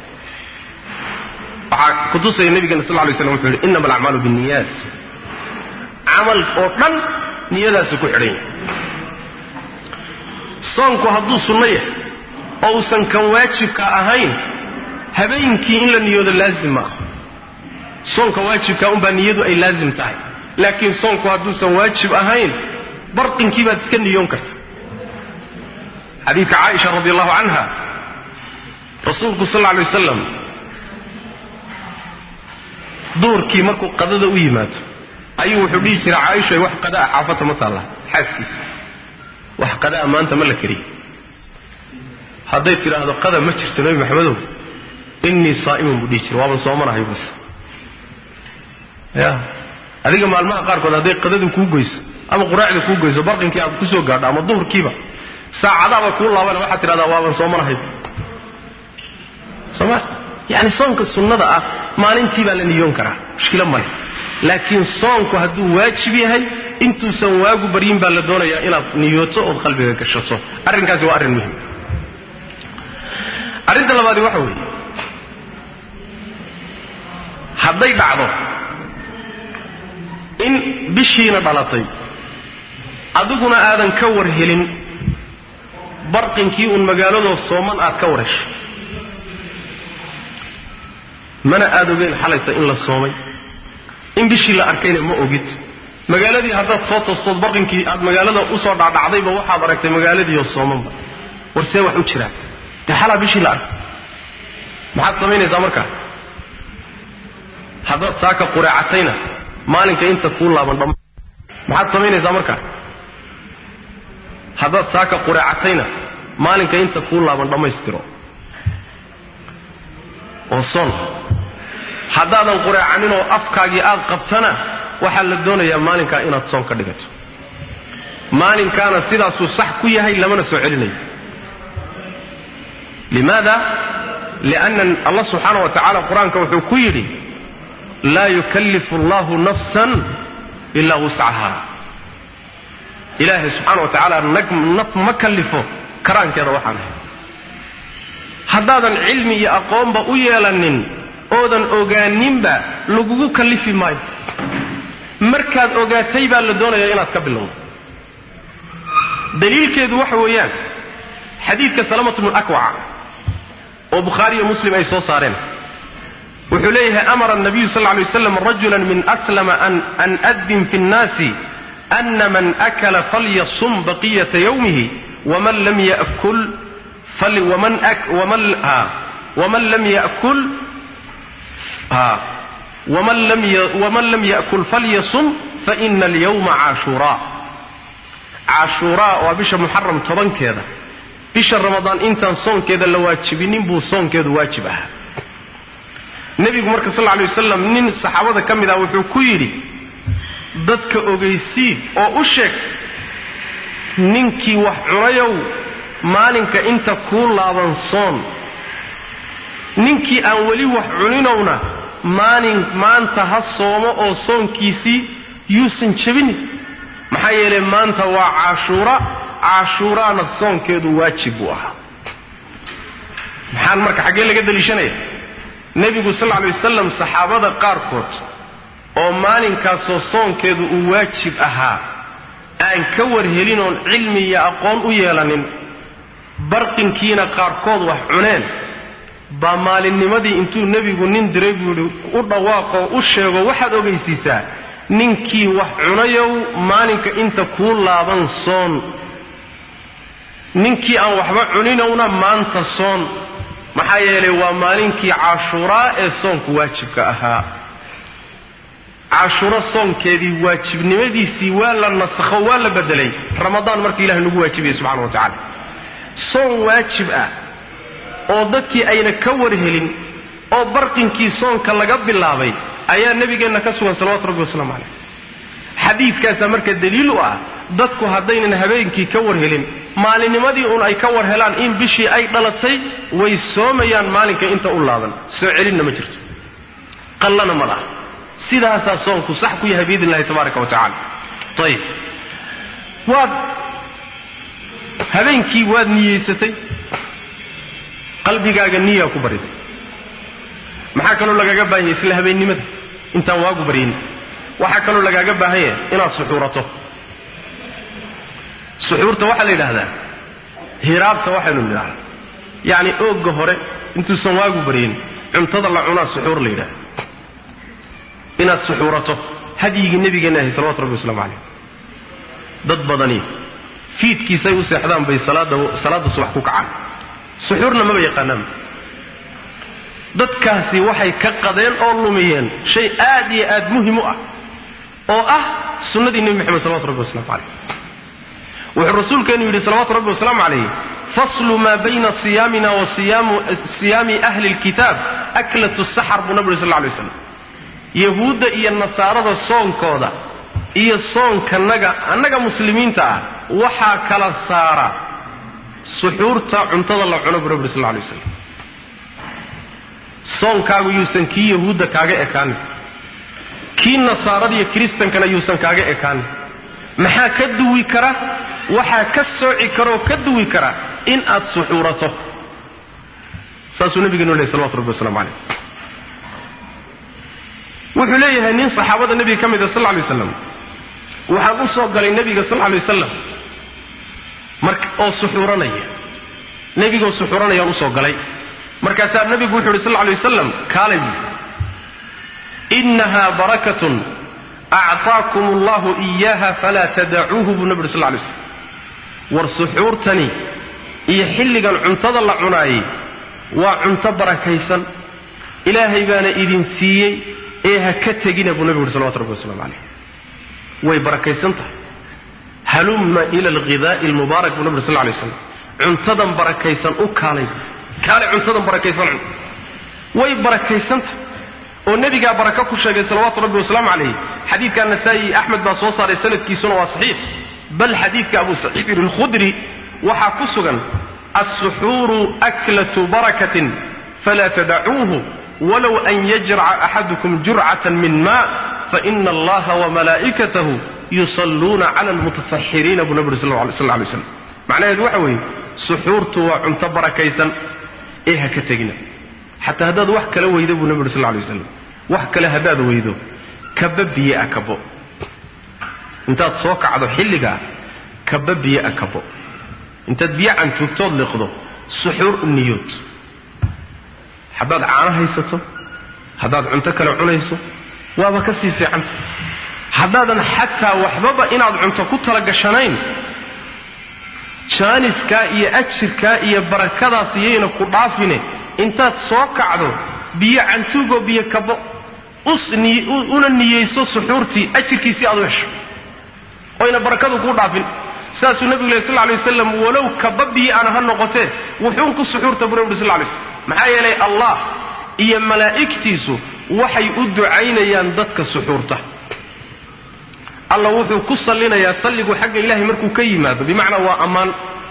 waxaa kutusaya nabigana sal lay slam wuxuu yidhi innama alacmaalu binniyaat camal oo dhan niyadaasu ku xidhan yahay soonku hadduu sunno yahay oo uusan kan waajibka ahayn habeenkii in la niyoodo laazim ma aha soonka waajibka unbaa niyadu ay laazim tahay laakiin soonku hadduusan waajib ahayn barqinkii baad iska niyoon karta xadiidka caaisha radi allahu canha rasuulku sal lla lay wasalam duurkii markuu qadada u yimaado ayuu wuxuu dhihi jiray caaisha wax qadaa xaafata ma taalla xaaskiisa wax qadaa maanta ma la kariye hadday tidhaahdo qada ma jirto nebi maxamedow innii saa'imun buu dhihi jira waaban soomanahay bus ya adiga maalmaha qaarkood hadday qadadu kuu goyso ama quraacda kuu goyso barqinkii aad ku soo gaadho ama duhurkiiba saacadaaba kuu laabana waxaad tidhahdaa waaban soomanahay soo ma yani soonka sunnada ah maalintii baa la niyoon karaa mushkilo male laakiin soonku hadduu waajib yahay intuusan waagu baryin baa la doonayaa inaad niyooto ood qalbiga gashato arrinkaasi waa arrin muhim arrinta labaadi waxa weeye hadday dhacdo in bishiina dhalatay adiguna aadan ka war helin barqinkii uun magaaladoo sooman aad ka war heshay mana aad ogeyn xalayta in la soomay in bishii la arkayna ma ogid magaaladii haddaad soo toostood barqinkii aad magaalada usoo dhacdhacdayba waxaad aragtay magaaladiioo soomanba war see wax u jiraa dee xalaa bishii la arkay maxaad samaynaysaa markaa haddaad saaka qureecatayna maalinka inta kuu laaban dham maxaad samaynaysaa markaa haddaad saaka qureecatayna maalinka inta kuu laaban dhammaystiro oo soon haddaadan qureecaninoo afkaagii aad qabtana waxaa la doonayaa maalinkaa inaad soon ka dhigato maalinkaana sidaasuu sax ku yahay lamana soo celinayo limaada lianna allah subxaana wa tacala qur-aanka wuxuu ku yidhi laa yukallifu allahu nafsan ilaa wuscaha ilaahay subxaana wa tacaala naf ma kallifo karaankeeda waxaan ahay haddaadan cilmi iyo aqoonba u yeelanin oodan ogaaninba lagugu kallifi maayo markaad ogaatay baa la doonayaa inaad ka bilowdo daliilkeedu waxa weeyaan xadiidka salamatu bnu akwaca oo bukhaari iyo muslim ay soo saareen wuxuu leeyahay amara nabiyu sal ly waslam rajula min aslama an addin fi nnaasi ana man akala falyasum baqiyata yawmihi waman lam yakul waman lam yakul waman lam yakul falyasum faina alyawma caashuraa caashuuraa waa bisha muxaram tobankeeda bisha ramadaan intaan soonkeeda la waajibinin buu soonkeedu waajib ahaa nebigu marka sal lla lay wasalam nin saxaabada ka mid ah wuxuu ku yidhi dadka ogeysiid oo u sheeg ninkii wax cunayow maalinka inta kuu laaban soon ninkii aan weli wax cuninowna maalin maanta ha soomo oo soonkiisii yuusan jebinin maxaa yeelay maanta waa caashuura caashuuraana soonkeedu waajib buu ahaa maxaan marka xaggee laga daliishanaya nebigu sal lla lay wasalam saxaabada qaarkood oo maalinkaasoo soonkeedu uu waajib ahaa aan ka warhelin oon cilmi iyo aqoon u yeelanin barqinkiina qaarkood wax cuneen baa maalinnimadii intuu nebigu nin diray buu yidhi u dhawaaqoo u sheego waxaad ogaysiisaa ninkii wax cunayow maalinka inta kuu laaban soon ninkii aan waxba cuninowna maanta soon maxaa yeelay waa maalinkii caashuuraa ee soonku waajibka ahaa caashuuro soonkeedii waajibnimadiisii waa la nasakho waa la bedelay ramadaan marka ilahay nagu waajibaya subxana wa tacala soon waajib ah oo dadkii ayna ka warhelin oo barqinkii soonka laga bilaabay ayaa nebigeenna ka sugan salawatu rabbi wasalaamu caleyh xadiidkaasaa marka daliil u ah dadku haddaynan habeenkii ka warhelin maalinnimadii uun ay ka war helaan in bishii ay dhalatay way soomayaan maalinka inta u laaban soo celinna ma jirto qallana ma laha sidaasaa soonku sax ku yahay biidn illahi tabaaraka wa tacala ayib waad habeenkii waad niyeysatay qalbigaaga niyaa ku bariday maxaa kaloo lagaaga baahan yahay isla habeennimada intaan waagu baryin waxaa kaloo lagaaga baahan yahay inaad suxuurato suxuurta waxaa la yidhaahdaa hiraabta waxaynu nidhahdaa yacni oogga hore intuusan waagu baryin cuntada la cunaa suxuur la yidhahda inaad suxuurato hadyigii nebigeenna ahay salawatu rabbi waslamu calayh dad badani fiidkiisay u seexdaan bay salaada salaadda subax ku kacaan suxuurna maba yaqaanaanba dadkaasi waxay ka qadeen oo lumiyeen shay aad iyo aad muhim u ah oo ah sunnadii nebi moxamed salawatu rabbi waslamu calayh wuxuu rasuulkeenu yidhi salawatu rabbi wasalaamu calayh faslu maa bayna siyaamina wa siyaami ahli lkitaab aklatu saxar buu nabi uri sal lay slam yahuudda iyo nasaarada soonkooda iyo soonkanaga annaga muslimiinta ah waxaa kala saara suxuurta cuntada la cuno buu nabi uri sal lay waslam soonkaagu yuusan kii yahuudda kaaga ekaanin kii nasaarada iyo kiristankana yuusan kaaga ekaanin maxaa ka duwi kara waxaa ka sooci karaoo ka duwi kara in aad suxuurato saasuu nabigeenu lehy salawatu rabbi waslamu calayh wuxuu leeyahay nin saxaabada nebiga ka mida sal lla lay slam waxaan u soo galay nebiga sal lla lay wasalam mar oo suxuuranaya nebigoo suxuuranayaan usoo galay markaasaa nabigu wuxu uhi sal lla lay wasalam kaalay buui inaha barakatun acطaakum allahu iyaha falaa tadacuuhu buu nabi uri sal lay slam war suxuurtani iyo xilligan cuntada la cunaayey waa cunto barakaysan ilaahay baana idin siiyey ee ha ka tegina buu nabigu uhi salawatu rabbi waslamu calayh way barakaysan tahay halumma ila alghidaa'i almubaarak buu nabi uri sal lay slam cuntadan barakaysan u kaalay kaalay cuntadan barakaysan cun way barakaysan tahay oo nebigaa baraka ku sheegay salawaatu rabbi wasalaamu calayh xadiidka nasaa'i axmed baa soo saaray sanadkiisuna waa saxiix bal xadiidka abu saciidin alkhudri waxaa ku sugan alsuxuuru aklatu barakatin falaa tadacuuhu walow an yajraca axadukum jurcatan min ma faina allaha wamalaa'ikatahu yusalluuna cala almutasaxiriina buu nabi uri sal lay slam macnaheedu waxa weeye suxuurtu waa cunto barakaysan ee ha ka tegina xataa haddaad wax kala weydo buu nabi uri sal lay waslam wax kale haddaad weydo kaba biyo a kabo intaad soo kacdo xilligaa kaba biyo a kabo intaad biyo cantuugtood liqdo suxuur u niyood haddaad caano haysato haddaad cunto kale cunayso waaba ka sii fiican haddaadan xataa waxbaba inaad cunto ku talagashanayn jaaniskaa iyo ajirkaa iyo barakadaas iyayna ku dhaafine intaad soo kacdo biyo cantuugoo biyo kabo una niyeyso suxuurtii ajirkiisii aad u hesho oyna barakadu kuu dhaafin saasuu nabigu leh sal lay wasalam walow kaba biyo aana ha noqotee wuxuun ku suxuurta buu nabi uri sl lay slam maxaa yeelay allah iyo malaa'igtiisu waxay u ducaynayaan dadka suxuurta alla wuxuu ku sallinayaa salligu xagga ilahay markuu ka yimaado bimacnaa waa ammaan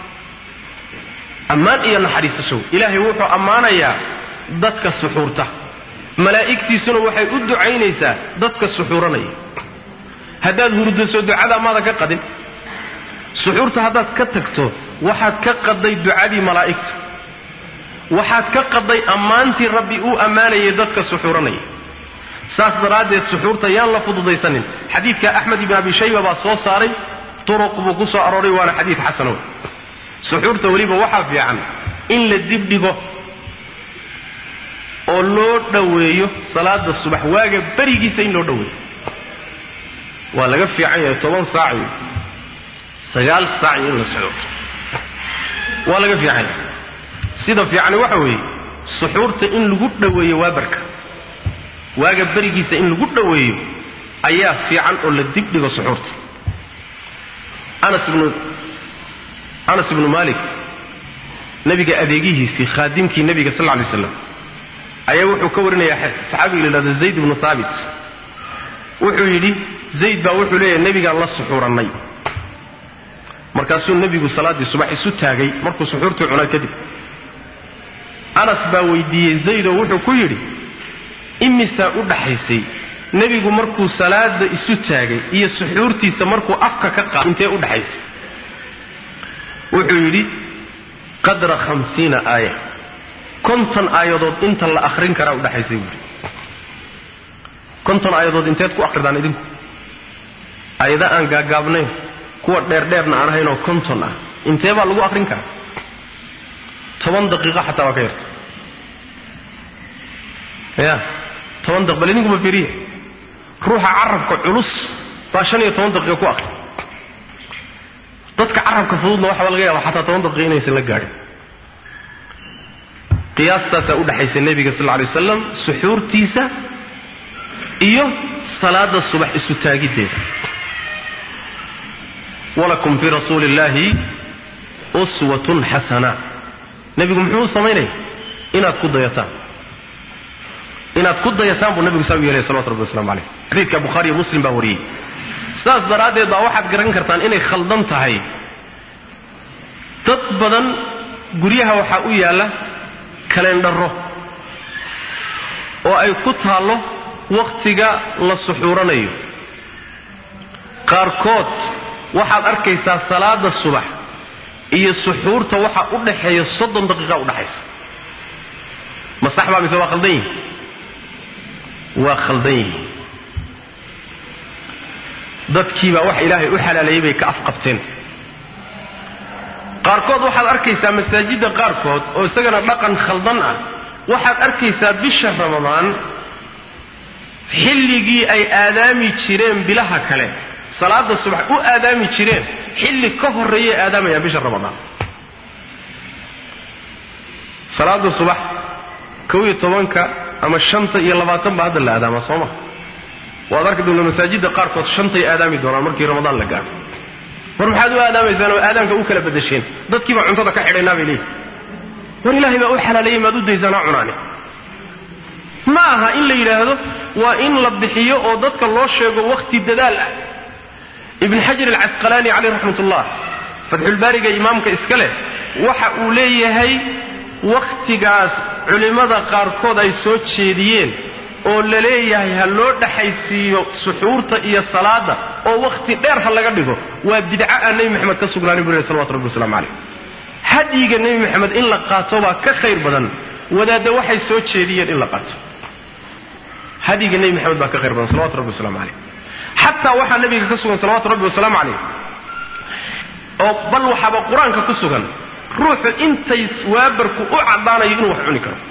ammaan iyo naxariisashow ilaahay wuxuu ammaanayaa dadka suxuurta malaa'igtiisuna waxay u ducaynaysaa dadka suxuuranaya haddaad hurdaso ducada maada ka qadin suxuurta haddaad ka tagto waxaad ka qaday ducadii malaa'igta waxaad ka qaday ammaantii rabbi uu ammaanayay dadka suxuuranaya saas daraaddeed suxuurta yaan la fududaysanin xadiidka axmed ibn abi shayba baa soo saaray turuq buu ku soo arooray waana xadiid xasanow suxuurta weliba waxaa fiican in la dibdhigo oo loo dhoweeyo salaada subax waaga berigiisa in loo dhoweeyo waa laga fiican yahay toban saac iyo sagaal saac iyo in la socdo waa laga fiican yahay sida fiicani waxa weeye suxuurta in lagu dhoweeyo waabarka waaga berigiisa in lagu dhoweeyo ayaa fiican oo la dibdhigo suxuurta anas ibnu anas ibnu malik nebiga adeegihiisii khaadimkii nebiga sal lla lay slam ayaa wuxuu ka warinayaa saxaabiga la yidhahdo zayd ibnu haabit wuxuu yidhi zayd baa wuxuu leeyahay nebigaan la suxuurannay markaasuu nebigu salaaddii subax isu taagay markuu suxuurtii cunaa kadib anas baa weydiiyey zaydoo wuxuu ku yidhi imisaa u dhaxaysay nebigu markuu salaada isu taagay iyo suxuurtiisa markuu afka ka qaad intee u dhaxaysay wuxuu yidhi qadra hamsiina aaya konton aayadood inta la akhrin karaa udhaxaysay buuri konton aayadood inteed ku akhridaan idinku aayada aan gaagaabnayn kuwa dheerdheerna aan ahaynoo konton ah intee baa lagu akhrin karaa toban daqiiqo xataa waa ka yarta ya toban daq bal idinkuma fiiriya ruuxa carabka culus baa shan iyo toban daqiiqa ku akhri dadka carabka fududna waxaa laga yaaba xataa toban daqiiqa inaysan la gaadhin qiyaastaasaa u dhexaysa nebiga sal lla alay wasalam suxuurtiisa iyo salaada subax isu taagiddeeda walakum fii rasuuli illaahi uswatun xasana nebigu muxuu u samaynaya inaad ku dayataan inaad ku dayataan buu nebigu saa u yeelaya salawatu rabbi waslamu calayh xadiidka bukhaari iyo muslim baa wariyey saas daraaddeed baa waxaad garan kartaan inay khaldan tahay dad badan guryaha waxaa u yaalla kalendharo oo ay ku taallo wakhtiga la suxuuranayo qaarkood waxaad arkaysaa salaada subax iyo suxuurta waxa u dhaxeeya soddon daqiiqa udhaxaysa ma sax baa mise waa khaldan yihin waa khaldan yihin dadkiibaa wax ilaahay u xalaaleeyey bay ka afqabteen qaarkood waxaad arkaysaa masaajidda qaarkood oo isagana dhaqan khaldan ah waxaad arkaysaa bisha ramadaan xilligii ay aadaami jireen bilaha kale salaada subax u aadaami jireen xilli ka horreeyay aadaamayaan bisha ramadaan salaada subax kow iyo tobanka ama shanta iyo labaatan baa hadda la aadaamaa soo ma waad arki doontaa masaajidda qaarkood shantay aadaami doonaan markii ramadaan la gaadho war maxaad u aadaamaysaan oo aadaanka u kala bedesheen dadkii baa cuntada ka xidhaynaa bay leeyihin war ilaahay baa u xalaaleeyey maad u daysaan ha cunaani ma aha in la yidhaahdo waa in la bixiyo oo dadka loo sheego wakhti dadaal ah ibn xajar alcasqalaani caleyh raxmat ullah fatxulbaariga imaamka iska leh waxa uu leeyahay wakhtigaas culimmada qaarkood ay soo jeediyeen oo la leeyahay ha loo dhaxaysiiyo suxuurta iyo salaada oo wakhti dheer ha laga dhigo waa bidca aan nebi maxamed ka sugnaanin buu leh salawatu rabbi waslamu caleyh hadyiga nebi maxamed in la qaato baa ka khayr badan wadaadda waxay soo jeediyeen in la qaato hadyiga nebi maxamed baa ka khayr badan salawatu rabbi waslamu caleyh xataa waxaa nabiga ka sugan salawatu rabbi wasalaamu calayh oo bal waxaaba qur-aanka ku sugan ruuxu intay waabarku u caddaanayo inuu wax cuni karo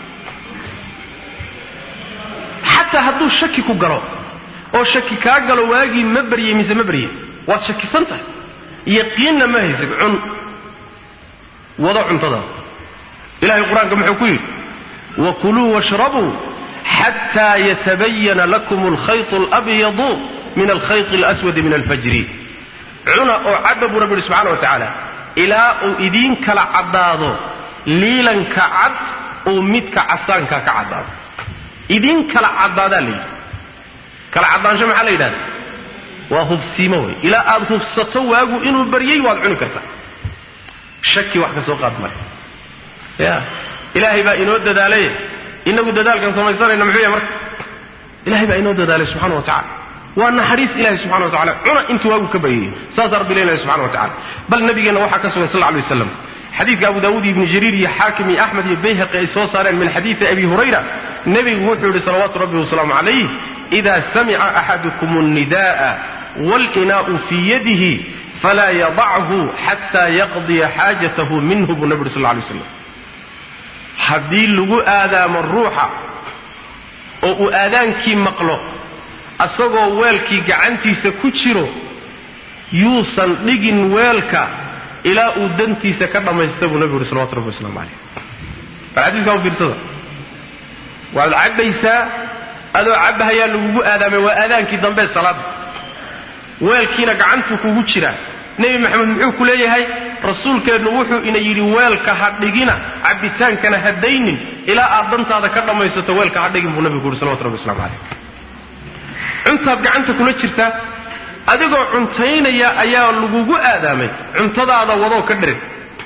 xataa hadduu shaki ku galo oo shaki kaa galo waagii ma baryey mise ma baryey waad shakisan tahay yaqiinna ma haysid cun wado cuntada ilahay qur-aanka muxuu ku yidhi wakuluu washrabuu xataa yatabayana lakum alkhayط اlabyadu min alkhayط اlaswadi min alfajri cuna oo cadba buu rabbi yihi subxana wa tacaala ilaa uu idiin kala caddaado liilanka cad uu midka casaanka ka caddaado idiin kala caddaadaa la yidhi kala caddaansho maxaa la yidhahda waa hubsiimo wey ilaa aad hubsato waagu inuu baryey waad cuni kartaa shaki wax ka soo qaad male ya ilaahay baa inoo dadaalay inagu dadaalkan samaysanayna muxuu yahay marka ilahay baa inoo dadaalay subxana wa tacala waa naxariis ilahi subxana wa tacala cuna intuu waagu ka baryayey saasaa rabbi leenahay subxana wa tacala bal nabigeenna waxaa ka sugan sal lla alay waslam xadiidka abu daawuud iyo ibni jariir iyo xaakim iyo axmed iyo bayhaqi ay soo saareen min xadiidi abi hurayra nebigu wuxuu yidhi salawaatu rabbi wasalaamu calayh ida samica axadukum alnida'a waalinaa'u fii yadihi falaa yadachu xataa yaqdiya xaajatahu minhu buu nabi yuri sal lla alay waslam haddii lagu aadaamo ruuxa oo uu aadaankii maqlo asagoo weelkii gacantiisa ku jiro yuusan dhigin weelka ilaa uu dantiisa ka dhammaysta buu nabigu yuri salawatu rabbi waslamu calayh bal xadiiskaa u fiirsada waad cabbaysaa adoo cabbahayaa lagugu aadaamay waa aadaankii dambe salaadda weelkiina gacantuu kugu jiraa nebi maxamed muxuu ku leeyahay rasuulkeennu wuxuu ina yidhi weelka ha dhigina cabbitaankana ha daynin ilaa aad dantaada ka dhammaysato weelka ha dhigin buu nabigu yuri salawatu rabbi waslamu calayh cuntaad gacanta kula jirtaa adigoo cuntaynaya ayaa lagugu aadaamay cuntadaada wadoo ka dhirin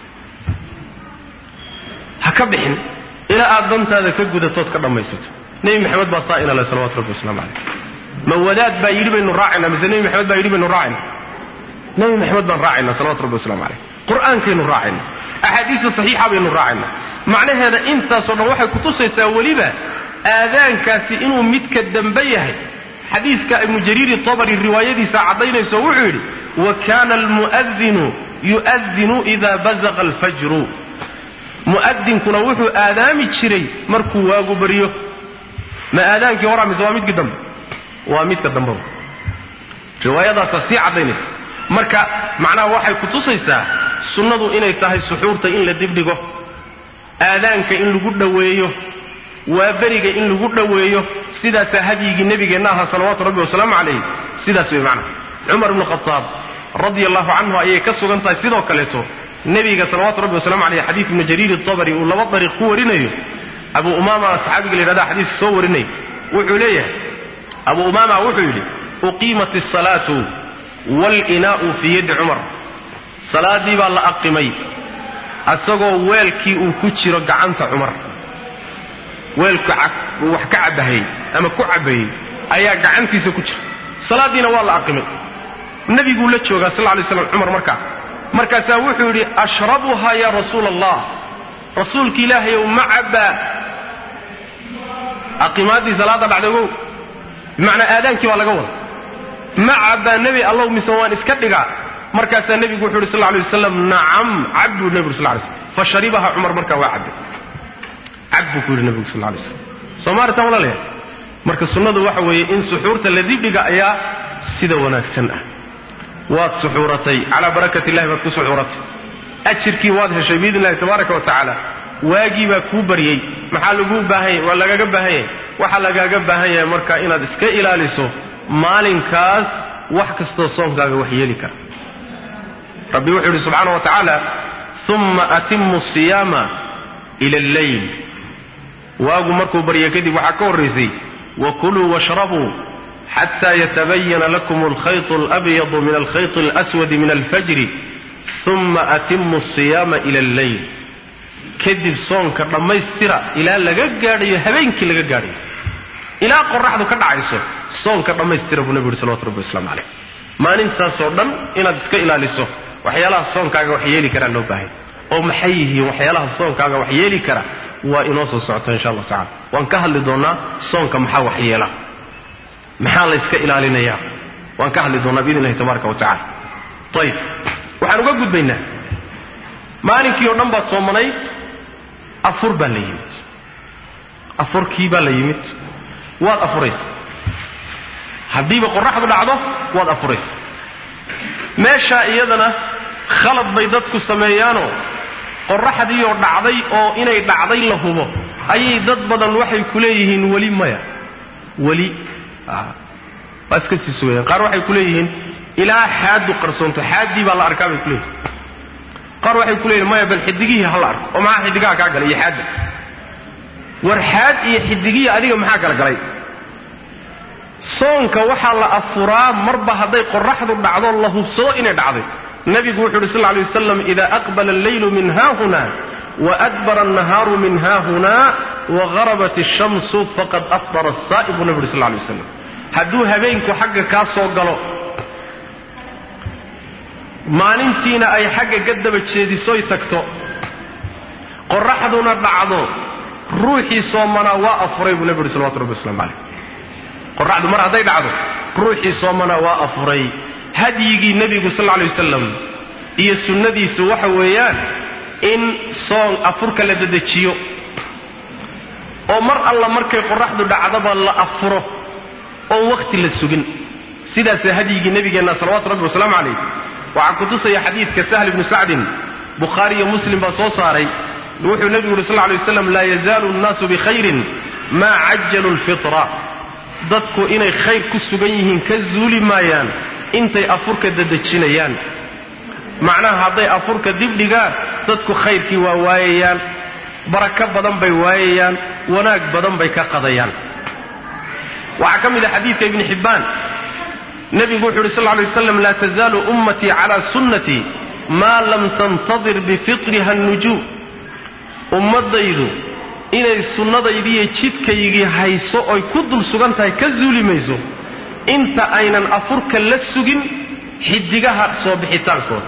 ha ka bixin ilaa aad dantaada ka gudatood ka dhammaysato nebi maxamed baa saa inale salawatu rabbi waslamu calayh ma wadaad baa yidhi baynu raacayna mise nebi maxamed baa yidhi baynu raacayna nebi maxamed baan raacayna salawatu rabbi waslamu calayh qur'aankaynu raacayna axaadiista saxiixa baynu raacayna macnaheeda intaasoo dhan waxay kutusaysaa weliba aadaankaasi inuu midka dambe yahay xadiiska ibnu jariiri tabari riwaayadiisa caddaynayso wuxuu yidhi wa kana almu'adinu yu'adinu ida bazaqa alfajru mu'adinkuna wuxuu aadaami jiray markuu waagu baryo ma aadaankii horaa mise waa midkii dambe waa midka dambeba riwaayadaasa sii caddaynaysa marka macnaha waxay kutusaysaa sunnadu inay tahay suxuurta in la dibdhigo aadaanka in lagu dhoweeyo waa beriga in lagu dhoweeyo sidaasaa hadyigii nebigeenna ahaa salawaatu rabbi wasalaamu calayh sidaas way macnaha cumar ibnu khataab radia allahu canhu ayay ka sugan tahay sidoo kaleeto nebiga salawaatu rabbi wasalamu caleyh xadiid ibnu jariir itabari uu laba dariiq ku warinayo abu umaama saxaabiga la yidhahda xadiiska soo warinay wuxuu leeyahay abu umaama wuxuu yidhi uqiimat asalaatu waalinaa'u fii yaddi cumar salaaddii baa la aqimay asagoo weelkii uu ku jiro gacanta cumar weelku uu wax ka cabahayey ama ku cabayey ayaa gacantiisa ku jira salaaddiina waa la aqimay nebiguu la joogaa sal lay slam cumar markaa markaasaa wuxuu yidhi ashrabuhaa yaa rasuula allah rasuulki ilaahayow ma cabbaa aqimaaddii salaadda dhacday ogow bimacnaa aadaankii baa laga wada ma cabbaa nebi allow mise waan iska dhigaa markaasaa nebigu wuxuu yidhi sal lay wasalam nacam cab buu nebigu sal lay slam fasharibaha cumar markaa waa cabbay cab buu ku yidhi nebigu sal lay slam soomaalitan walaalayaal marka sunnadu waxa weeye in suxuurta la dibdhiga ayaa sida wanaagsan ah waad suxuuratay calaa barakat illahi baad ku suxuuratay ajirkii waad heshay biidn illahi tabaaraka wa tacaala waagii baa kuu baryey maxaa laguu baahanya waa lagaaga baahan yahay waxaa lagaaga baahan yahay marka inaad iska ilaaliso maalinkaas wax kastoo soonkaaga wax yeeli kara rabbi wuxuu yidhi subxaana wa tacaala uma atimu siyaama ila alleyl waagu markuu barya kadib waxaa ka horraysay wakuluu washrabuu xata yatabayana lakum alkhayط alabyadu min alkhayط alaswadi min alfajri uma atimu asiyaama ila alleyl kadib soonka dhammaystira ilaa laga gaadhayo habeenkii laga gaadhayo ilaa qoraxdu ka dhacayso soonka dhammaystira buu nebi yuri salawatu rabbi waslamu caleyh maalintaasoo dhan inaad iska ilaaliso waxyaalaha soonkaaga wax yeeli karaa loo baahay oo maxay yihiin waxyaalaha soonkaaga wax yeeli kara waa inoo soo socota insha allahu tacala waan ka hadli doonnaa soonka maxaa wax yeela maxaa la yska ilaalinayaa waan ka hadli doonnaa biidn illahi tabaaraka wa tacala ayib waxaan uga gudbaynaa maalinkii oo dhan baad soomanayd afur baa la yimid afurkii baa la yimid waad afuraysa haddiiba qoraxdu dhacdo waad afuraysa meeshaa iyadana khalad bay dadku sameeyaanoo qoraxdiioo dhacday oo inay dhacday la hubo ayay dad badan waxay ku leeyihiin weli maya weli waa iska sii sugayaan qaar waxay ku leeyihiin ilaa xaaddu qarsoonto xaaddii baa la arkaa bay ku leeyihin qaar waxay ku leeyihin maya bal xidigihii ha la arko oo maxaa xidigaha kaa galay iyo xaadda war xaad iyo xidigihii adiga maxaa kala galay soonka waxaa la afuraa marba hadday qoraxdu dhacdo la hubsado inay dhacday nabigu wuxu uhi sal lla alay wasalam ida aqbala alleylu min haahuna waadbara annahaaru min haahuna wagarabat ashamsu faqad afdara asaa'ib buu nabi uhi sal lla alay wasalam hadduu habeenku xagga kaa soo galo maalintiina ay xagga gadaba jeedisoy tagto qoraxduna dhacdo ruuxii soomanaa waa afuray buu nabi uhi salawatu rabbi waslamu caleyh qoraxdu mar hadday dhacdo ruuxii soomana waa afuray hadyigii nebigu sal lla lay wasalam iyo sunnadiisu waxa weeyaan in soon afurka la dedejiyo oo mar alla markay qoraxdu dhacdaba la afuro oon wakhti la sugin sidaasa hadyigii nebigeenna salawatu rabbi wasalaamu calayh waxaa ku tusaya xadiidka sahl ibnu sacdin bukhaari iyo muslim baa soo saaray wuxuu nebigu yuri sal lla lay waslam laa yazaalu nnaasu bikhayrin maa cajalu lfitra dadku inay khayr ku sugan yihiin ka zuuli maayaan intay afurka dadejinayaan macnaha hadday afurka dibdhigaan dadku khayrkii waa waayayaan barako badan bay waayayaan wanaag badan bay ka qadayaan waxaa ka mid a xadiidka ibni xibbaan nebigu wuxu uhi sal lla lay waslam laa tazaalu ummatii cala sunnatii maa lam tantadir bifitriha nujuum ummaddaydu inay sunnadaydiiyo jidkaygii hayso oy ku dul sugan tahay ka zuuli mayso inta aynan afurka la sugin xidigaha soo bixitaankooda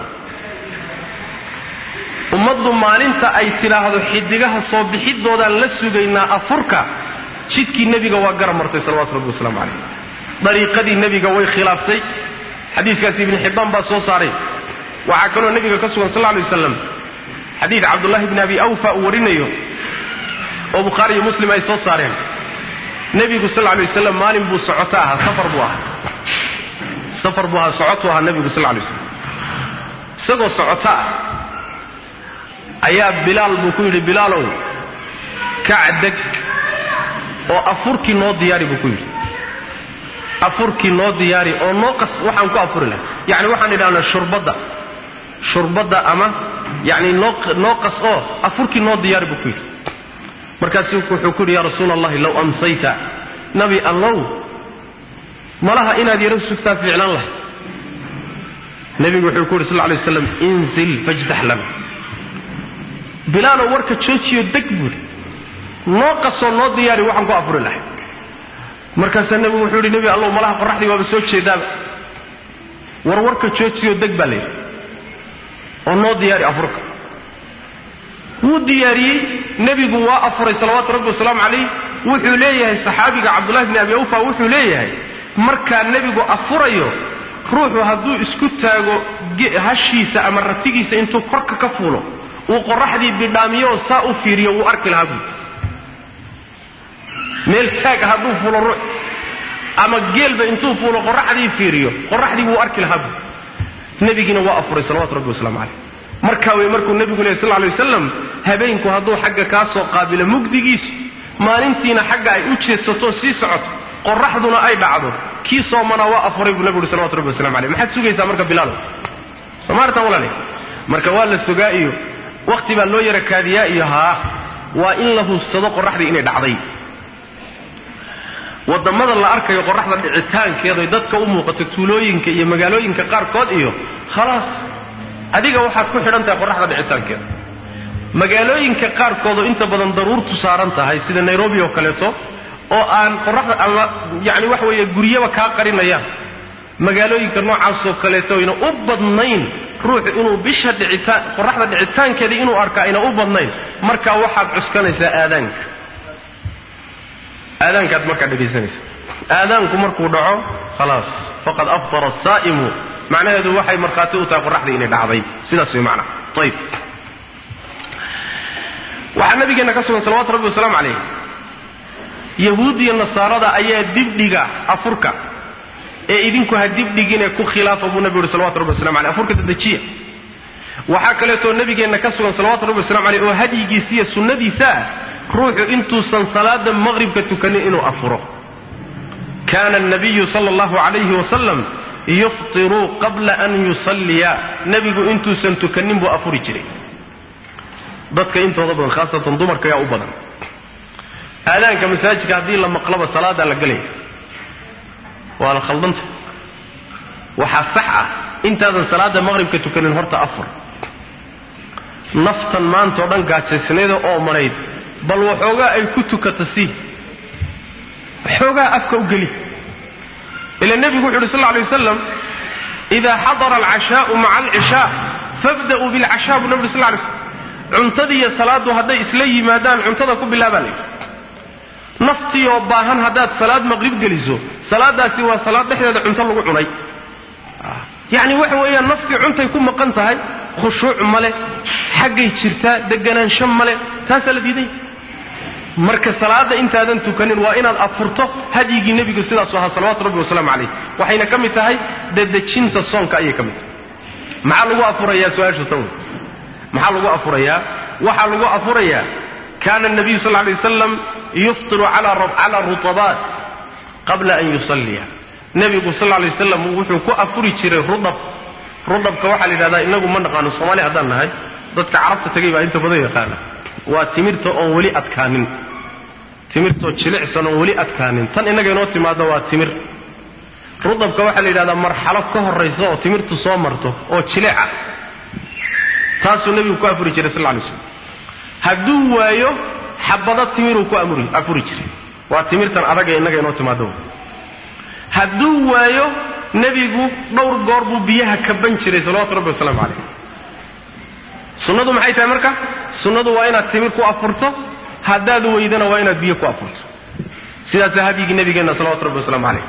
ummaddu maalinta ay tidhaahdo xidigaha soo bixidoodaan la sugaynaa afurka jidkii nebiga waa gara martay salawatu rabbi wasalaamu calayh dariiqadii nebiga way khilaaftay xadiiskaasi ibni xibbaan baa soo saaray waxaa kaloo nebiga ka sugan sal lla alay waslam xadiid cabdullahi bni abi awfa uu warinayo oo bukhaari iyo muslim ay soo saareen nebigu sal lay waslam maalin buu socoto ahaa safar buu ahaa safar buu ahaa socotu ahaa nebigu sal lay waslam isagoo socoto ah ayaa bilaal buu ku yidhi bilaalow kacdeg oo afurkii noo diyaari buu ku yidhi afurkii noo diyaari oo noo qas waxaan ku afuri lahay yani waxaan idhahnaa shurbadda shurbadda ama yani noo noo qas oo afurkii noo diyaari buu ku yidhi markaasu wuxuu ku yidhi yaa rasuula allahi low amsayta nabi allow malaha inaad yaro sugtaa fiiclan lahay nebigu wuxuu ku yidhi sal lay waslam inzil fajdax lana bilaalow warka joojiyo deg buuhi noo qasoo noo diyaari waxaan ku afuri lahay markaasaa nebigu wuxuu yidhi nebi allow malaha qoraxdii waaba soo jeedaaba war warka joojiyo deg baa layidhi oo noo diyaari afurka wuu diyaariyey nebigu waa afuray salawaatu rabbi wasalaamu calayh wuxuu leeyahay saxaabiga cabdullahi bni abi awfa wuxuu leeyahay markaa nebigu afurayo ruuxu hadduu isku taago hashiisa ama ratigiisa intuu korka ka fuulo uu qoraxdii bidhaamiyo oo saa u fiiriyo wuu arki lahaa buui meel taag hadduu fuulo ruux ama geelba intuu fuulo qoraxdii fiiriyo qoraxdii wuu arki lahaa buui nebigiina waa afuray salawatu rabbi wasalaamu calayh markaa wey markuu nebigu lehy sal lay wasalam habeenku hadduu xagga kaa soo qaabilo mugdigiisu maalintiina xagga ay u jeedsatoo sii socoto qoraxduna ay dhacdo kii soomanaa waa afuray buu nebigu uhi salawatu rabbi waslamu calayh maxaad sugaysaa marka bilaalow somaartan walaale marka waa la sugaa iyo wakhti baa loo yara kaadiyaa iyo haa waa in la hubsado qoraxdii inay dhacday wadamada la arkayo qoraxda dhicitaankeeday dadka u muuqato tuulooyinka iyo magaalooyinka qaarkood iyo khalaas adiga waxaad ku xidhan tahay qoraxda dhicitaankeeda magaalooyinka qaarkoodoo inta badan daruurtu saaran tahay sida nairobi oo kaleeto oo aan qoraxda ama yani waxa weeye guryaba kaa qarinayaan magaalooyinka noocaasoo kaleeto ayna u badnayn ruuxu inuu bisha dhicitaan qoraxda dhicitaankeeda inuu arka ayna u badnayn markaa waxaad cuskanaysaa aadaanka aadaankaad markaa dhegaysanaysa aadaanku markuu dhaco khalaas faqad aftara asaa'imu macnaheedu waxay markhaati u tahay qoraxdii inay dhacday sidaas way macnaha ayib waxaa nabigeenna ka sugan salawatu rabbi wasalaamu calayh yahuud iyo nasaarada ayaa dibdhiga afurka ee idinku ha dibdhigine ku khilaafa buu nabigu uhi salawatu rabbi waslamu aleyh afurka dadejiya waxaa kaleetoo nabigeenna ka sugan salawatu rabbi waslamu aleyh oo hadyigiisa iyo sunnadiisa ah ruuxu intuusan salaada maqribka tukanin inuu afuro kana anabiyu sala allahu calayhi wasalam yuftiru qabla an yusalliya nebigu intuusan tukanin buu afuri jiray dadka intooda badan khaasatan dumarka ayaa u badan aadaanka masaajidka haddii la maqlaba salaadaa la gelaya waa la khaldanta waxaa sax ah intaadan salaada maqribka tukanin horta afur naftan maanta oo dhan gaajaysnayda oo manayd bal waxoogaa ay ku tukata si waxoogaa afka u geli ila nebigu wuxu uhi sal lla alay wasalam idaa xadara alcashaau maca alcishaa fabda'uu bilcashaa buu nebi uri sal lla lay slam cuntadii iyo salaaddu hadday isla yimaadaan cuntada ku bilaabaa layidhi naftii oo baahan haddaad salaad maqrib geliso salaadaasi waa salaad dhexdeeda cunto lagu cunay yacni waxa weeyaan naftii cuntay ku maqan tahay khushuuc male xaggay jirtaa deganaansho male taasaa la diiday marka salaada intaadan tukanin waa inaad afurto hadyigii nebigu sidaasu ahaa salawatu rabbi wasalaamu calayh waxayna ka mid tahay dadejinta soonka ayay ka mid tahay maxaa lagu afurayaa su-aashu tan wey maxaa lagu afurayaa waxaa lagu afurayaa kana nabiyu sal lay wasalam yuftiru cala rutabaat qabla an yusalliya nebigu sal lay wasalam wuxuu ku afuri jiray rudab rudabka waxaa la yidhahdaa inagu ma naqaano soomaali haddaan nahay dadka carabta tegay baa inta badan yaqaana waa timirta oon weli adkaanin timirtoo jilicsan oon weli adkaanin tan innaga inoo timaadda waa timir rudabka waxaa la yidhahdaa marxalo ka horraysa oo timirtu soo marto oo jilica taasuu nebigu ku afuri jiray sal lay slam hadduu waayo xabado timiruu ku afuri jiray waa timirtan adaga innaga inoo timaadda hadduu waayo nebigu dhowr goor buu biyaha kaban jiray salawatu rabbi wasalaamu calayh sunnadu maxay tahay marka sunnadu waa inaad timir ku afurto haddaad weydana waa inaad biyo ku afurto sidaasaa hadyigii nebigeenna salawatu rabbi wasalaamu calayh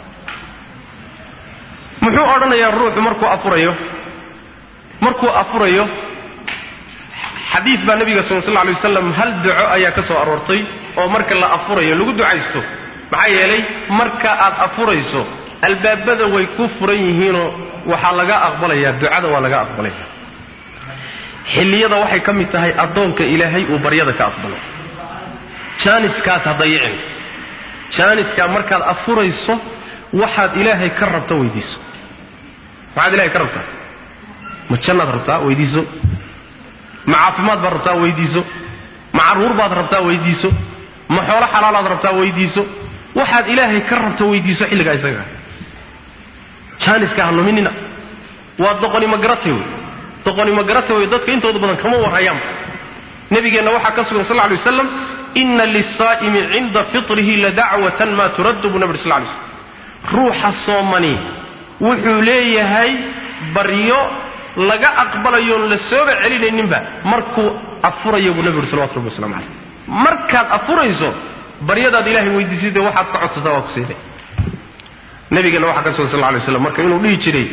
muxuu odhanayaa ruuxu markuu afurayo markuu afurayo xadiid baa nebiga sal sl lay wasalam hal duco ayaa ka soo aroortay oo marka la afurayo lagu ducaysto maxaa yeelay marka aad afurayso albaabada way ku furan yihiinoo waxaa laga aqbalayaa ducada waa laga aqbalaya xilliyada waxay ka mid tahay addoonka ilaahay uu baryada ka aqbalo jaaniskaas ha dayicin jaaniskaa markaad afurayso waxaad ilaahay ka rabto weydiiso maxaad ilahay ka rabtaa ma jannaad rabtaa weydiiso ma caafimaad baad rabtaa weydiiso ma carruur baad rabtaa weydiiso ma xoolo xalaalaad rabtaa weydiiso waxaad ilaahay ka rabto weydiiso xilligaa isaga jaaniska ha luminina waa doqonimo garate wey doqonimo garate wey dadka intooda badan kama warhayaanba nabigeenna waxaa ka sugan sal lla alay waslam ina lisaa'imi cinda fitrihi ladacwatan maa turaddu buu nabi ur sl lay slam ruuxa soomani wuxuu leeyahay baryo laga aqbalayoon la sooba celinayninba markuu afurayo buu nabi uri salawatu rabbi waslamu caleyh markaad afurayso baryadaad ilahay weydiisay dee waxaad ka codsataa waa ku siinay nabigeenna waxaa ka sugan sal lla alay waslam marka inuu dhihi jiray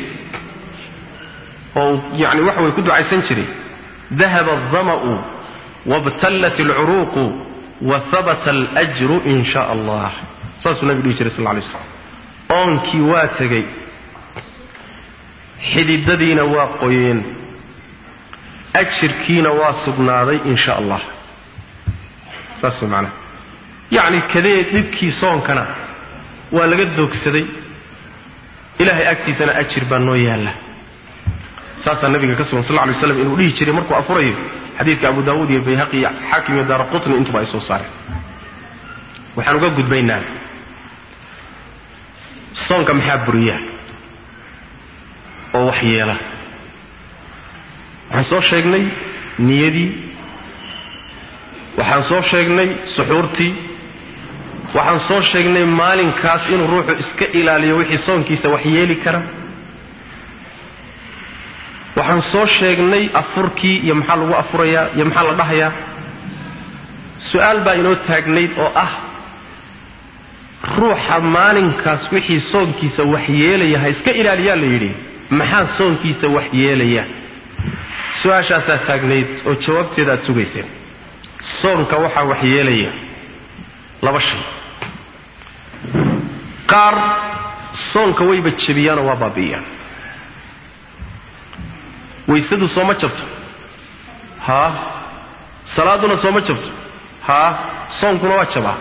oo yani waxa way ku ducaysan jiray dahaba aldama'u wabtallat alcuruuqu wa habata alajru in sha allah saasuu nabigu dhihi jiray sal lla alay waslam oonkii waa tegey xididadiina waa qoyeen ajirkiina waa sugnaaday in sha allah saas way macnaha yacni kadee dhibkii soonkana waa laga doogsaday ilaahay agtiisana ajir baa noo yaalla saasaa nabiga ka sugan sal lla alay waslam inuu dhihi jiray markuu afurayo xadiidka abu daawuud iyo bayhaqi iyo xaakim iyo daara qutni intuba ay soo saareen waxaan uga gudbaynaa soonka maxaa buriya oo wax yeela waxaan soo sheegnay niyadii waxaan soo sheegnay suxuurtii waxaan soo sheegnay maalinkaas inuu ruuxu iska ilaaliyo wixii soonkiisa wax yeeli kara waxaan soo sheegnay afurkii iyo maxaa lagu afurayaa iyo maxaa la dhahayaa su-aal baa inoo taagnayd oo ah ruuxa maalinkaas wixii soonkiisa wax yeelaya ha iska ilaaliyaa la yidhi maxaa soonkiisa wax yeelaya su-aashaasaa taagnayd oo jawaabteeda aad sugayseen soonka waxaa wax yeelaya laba shay qaar soonka wayba jebiyaanoo waa baabi'iyaan waysadu sooma jabto haa salaaduna sooma jabto haa soonkuna waa jabaa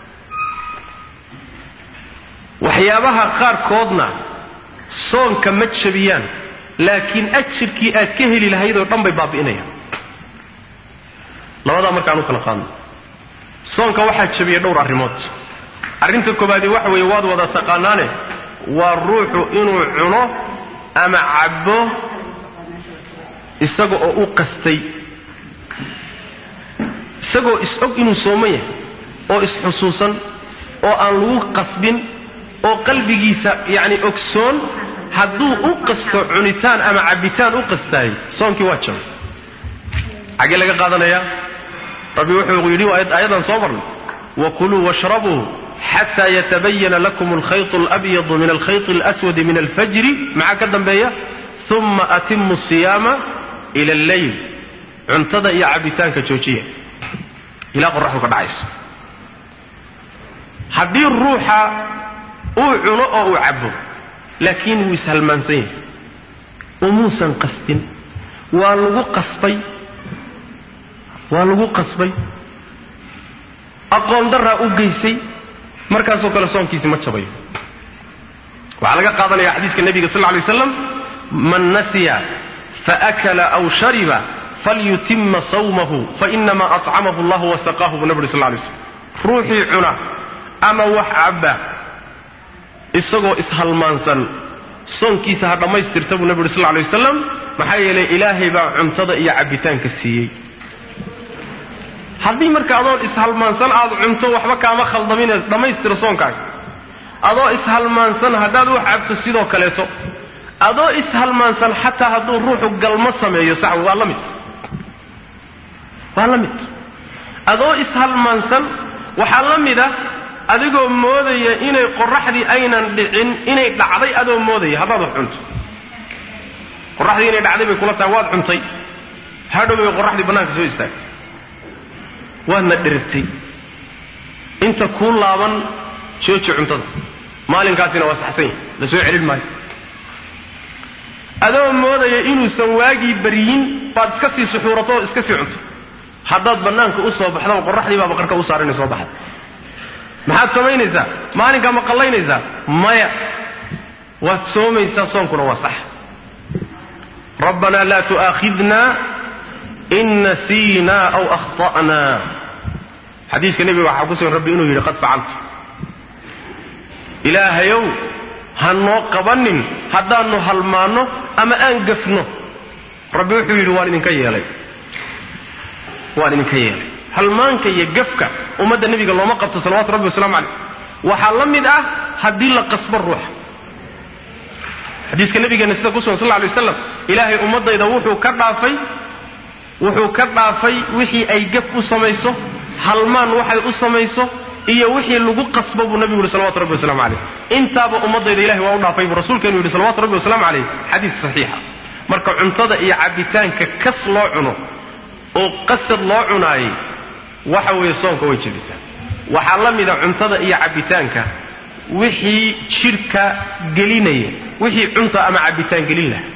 waxyaabaha qaarkoodna soonka ma jabiyaan laakiin ajirkii aad ka heli lahayd oo dhan bay baabi'inayaan labadaa markaan u kala qaadno soonka waxaa jabiya dhowr arrimood arrinta koobaadi waxa weeye waad wada taqaanaane waa ruuxu inuu cuno ama cabbo isaga oo u qastay isagoo is-og inuu sooman yahay oo is-xusuusan oo aan lagu qasbin oo qalbigiisa yacni ogsoon hadduu u qasto cunitaan ama cabbitaan u qastaayay soonkii waa jabay xaggee laga qaadanayaa rabbi wuxuu yidhi aayadan soo marnay wakuluu washrabuu xataa yatabayana lakum alkhayط اlabyadu min alkhayط اlaswadi min alfajri maxaa ka dambeeya uma atimu siyaama ila alleyl cuntada iyo cabbitaanka joojiya ilaa qoraxdu ka dhacayso haddii ruuxa uu cuno oo uu cabbo laakiin wuu ishalmaansan yahay umuusan qastin waa lagu qasbay waa lagu qasbay aqoon daraa u geysay markaasoo kale soonkiisi ma jabayo waxaa laga qaadanaya xadiiska nebiga sal lla alay waslam man nasiya faakala aw shariba falyutima sawmahu fainama acamahu allah wasaqaahu buu nabi uri sal lla alay slam ruuxii cuna ama wax cabba isagoo ishalmaansan soonkiisa ha dhammaystirta buu nabi uri sal lla alay wasalam maxaa yeelay ilaahay baa cuntada iyo cabbitaanka siiyey haddii marka adoon ishalmaansan aad cunto waxba kaama khaldamine dhammaystiro soonkaaga adoo ishalmaansan haddaad wax cabto sidoo kaleeto adoo ishalmaansan xataa hadduu ruuxu galmo sameeyo sax waa la mid waa la mid adoo ishalmaansan waxaa la mid ah adigoo moodaya inay qoraxdii aynan dhicin inay dhacday adoo moodaya haddaad wax cunto qoraxdii inay dhacday bay kula tahay waad cuntay hadhow bay qoraxdii bannaanka soo istaagtay waadna dherigtay inta kuu laaban jooji cuntada maalinkaasina waa saxsan yahay la soo celin maayo adoo moodaya inuusan waagii baryin baad iska sii suxuurato oo iska sii cunto haddaad bannaanka u soo baxdaba qoraxdii baaba qarka u saaran soo baxda maxaad samaynaysaa maalinkaa ma qallaynaysaa maya waad soomaysaa soonkuna waa sax rabbanaa laa tu'aakhidna in nasiinaa aw akhta'naa xadiiska nebiga waxaa ku sugan rabbi inuu yidhi qad facaltu ilaahayow ha noo qabanin haddaannu halmaanno ama aan gafno rabbi wuxuu yidhi waan idinka yeelay waan idinka yeelay halmaanka iyo gafka ummadda nebiga looma qabto salawatu rabbi wasalaamu caleyh waxaa la mid ah haddii la qasbo ruuxa xadiiska nabigeena sida ku sugan sal lla lay waslam ilaahay ummaddayda wuxuu ka dhaafay wuxuu ka dhaafay wixii ay gaf u samayso halmaan waxay u samayso iyo wixii lagu qasbo buu nabigu yihi salawatu rabbi waslamu caleyh intaaba ummaddayda ilahay waa u dhaafay buu rasuulkeenu yidhi salawatu rabbi wasalaamu caleyh xadiis saxiixa marka cuntada iyo cabbitaanka kas loo cuno oo qasad loo cunaayey waxa weeye soonka way jebisaa waxaa la mida cuntada iyo cabbitaanka wixii jidhka gelinaya wixii cunta ama cabbitaan gelin laha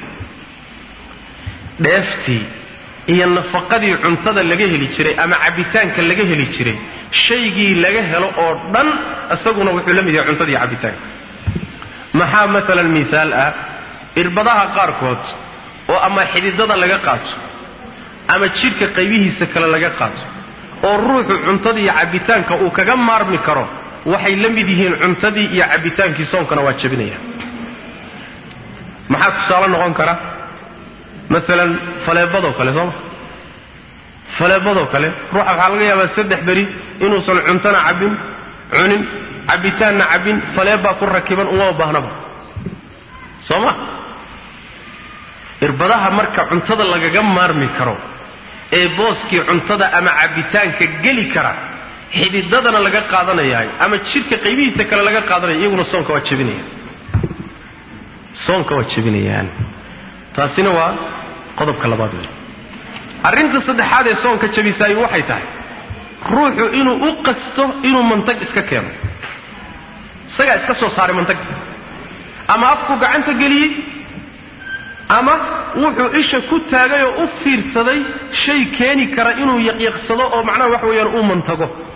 dheeftii iyo nafaqadii cuntada laga heli jiray ama cabbitaanka laga heli jiray shaygii laga helo oo dhan isaguna wuxuu la mid yahay cuntada iyo cabbitaanka maxaa maalan mihaal ah irbadaha qaarkood oo ama xididada laga qaato ama jidhka qaybihiisa kale laga qaato oo ruuxu cuntadii iyo cabbitaanka uu kaga maarmi karo waxay la mid yihiin cuntadii iyo cabbitaankii soonkana waa jebinaya maxaa tusaale noqon kara maalan faleebadoo kale sooma faleebadoo kale ruuxa waxaa laga yaabaa saddex beri inuusan cuntona cabbin cunin cabbitaanna cabbin faleebbaa ku rakiban umama baahnaba soo ma irbadaha marka cuntada lagaga maarmi karo ee booskii cuntada ama cabbitaanka geli kara xididadana laga qaadanayahay ama jidhka qaybihiisa kale laga qaadanaya iyaguna soonka waa jebinayaan soonka waa jebinayaan taasina waa qodobka labaad wey arrinta saddexaad ee soonka jebisaay waxay tahay ruuxu inuu u qasto inuu mantag iska keeno isagaa iska soo saaray mantag ama afku gacanta geliyey ama wuxuu isha ku taagay oo u fiirsaday shay keeni kara inuu yaqyaqsado oo macnaha waxa weeyaan uu mantago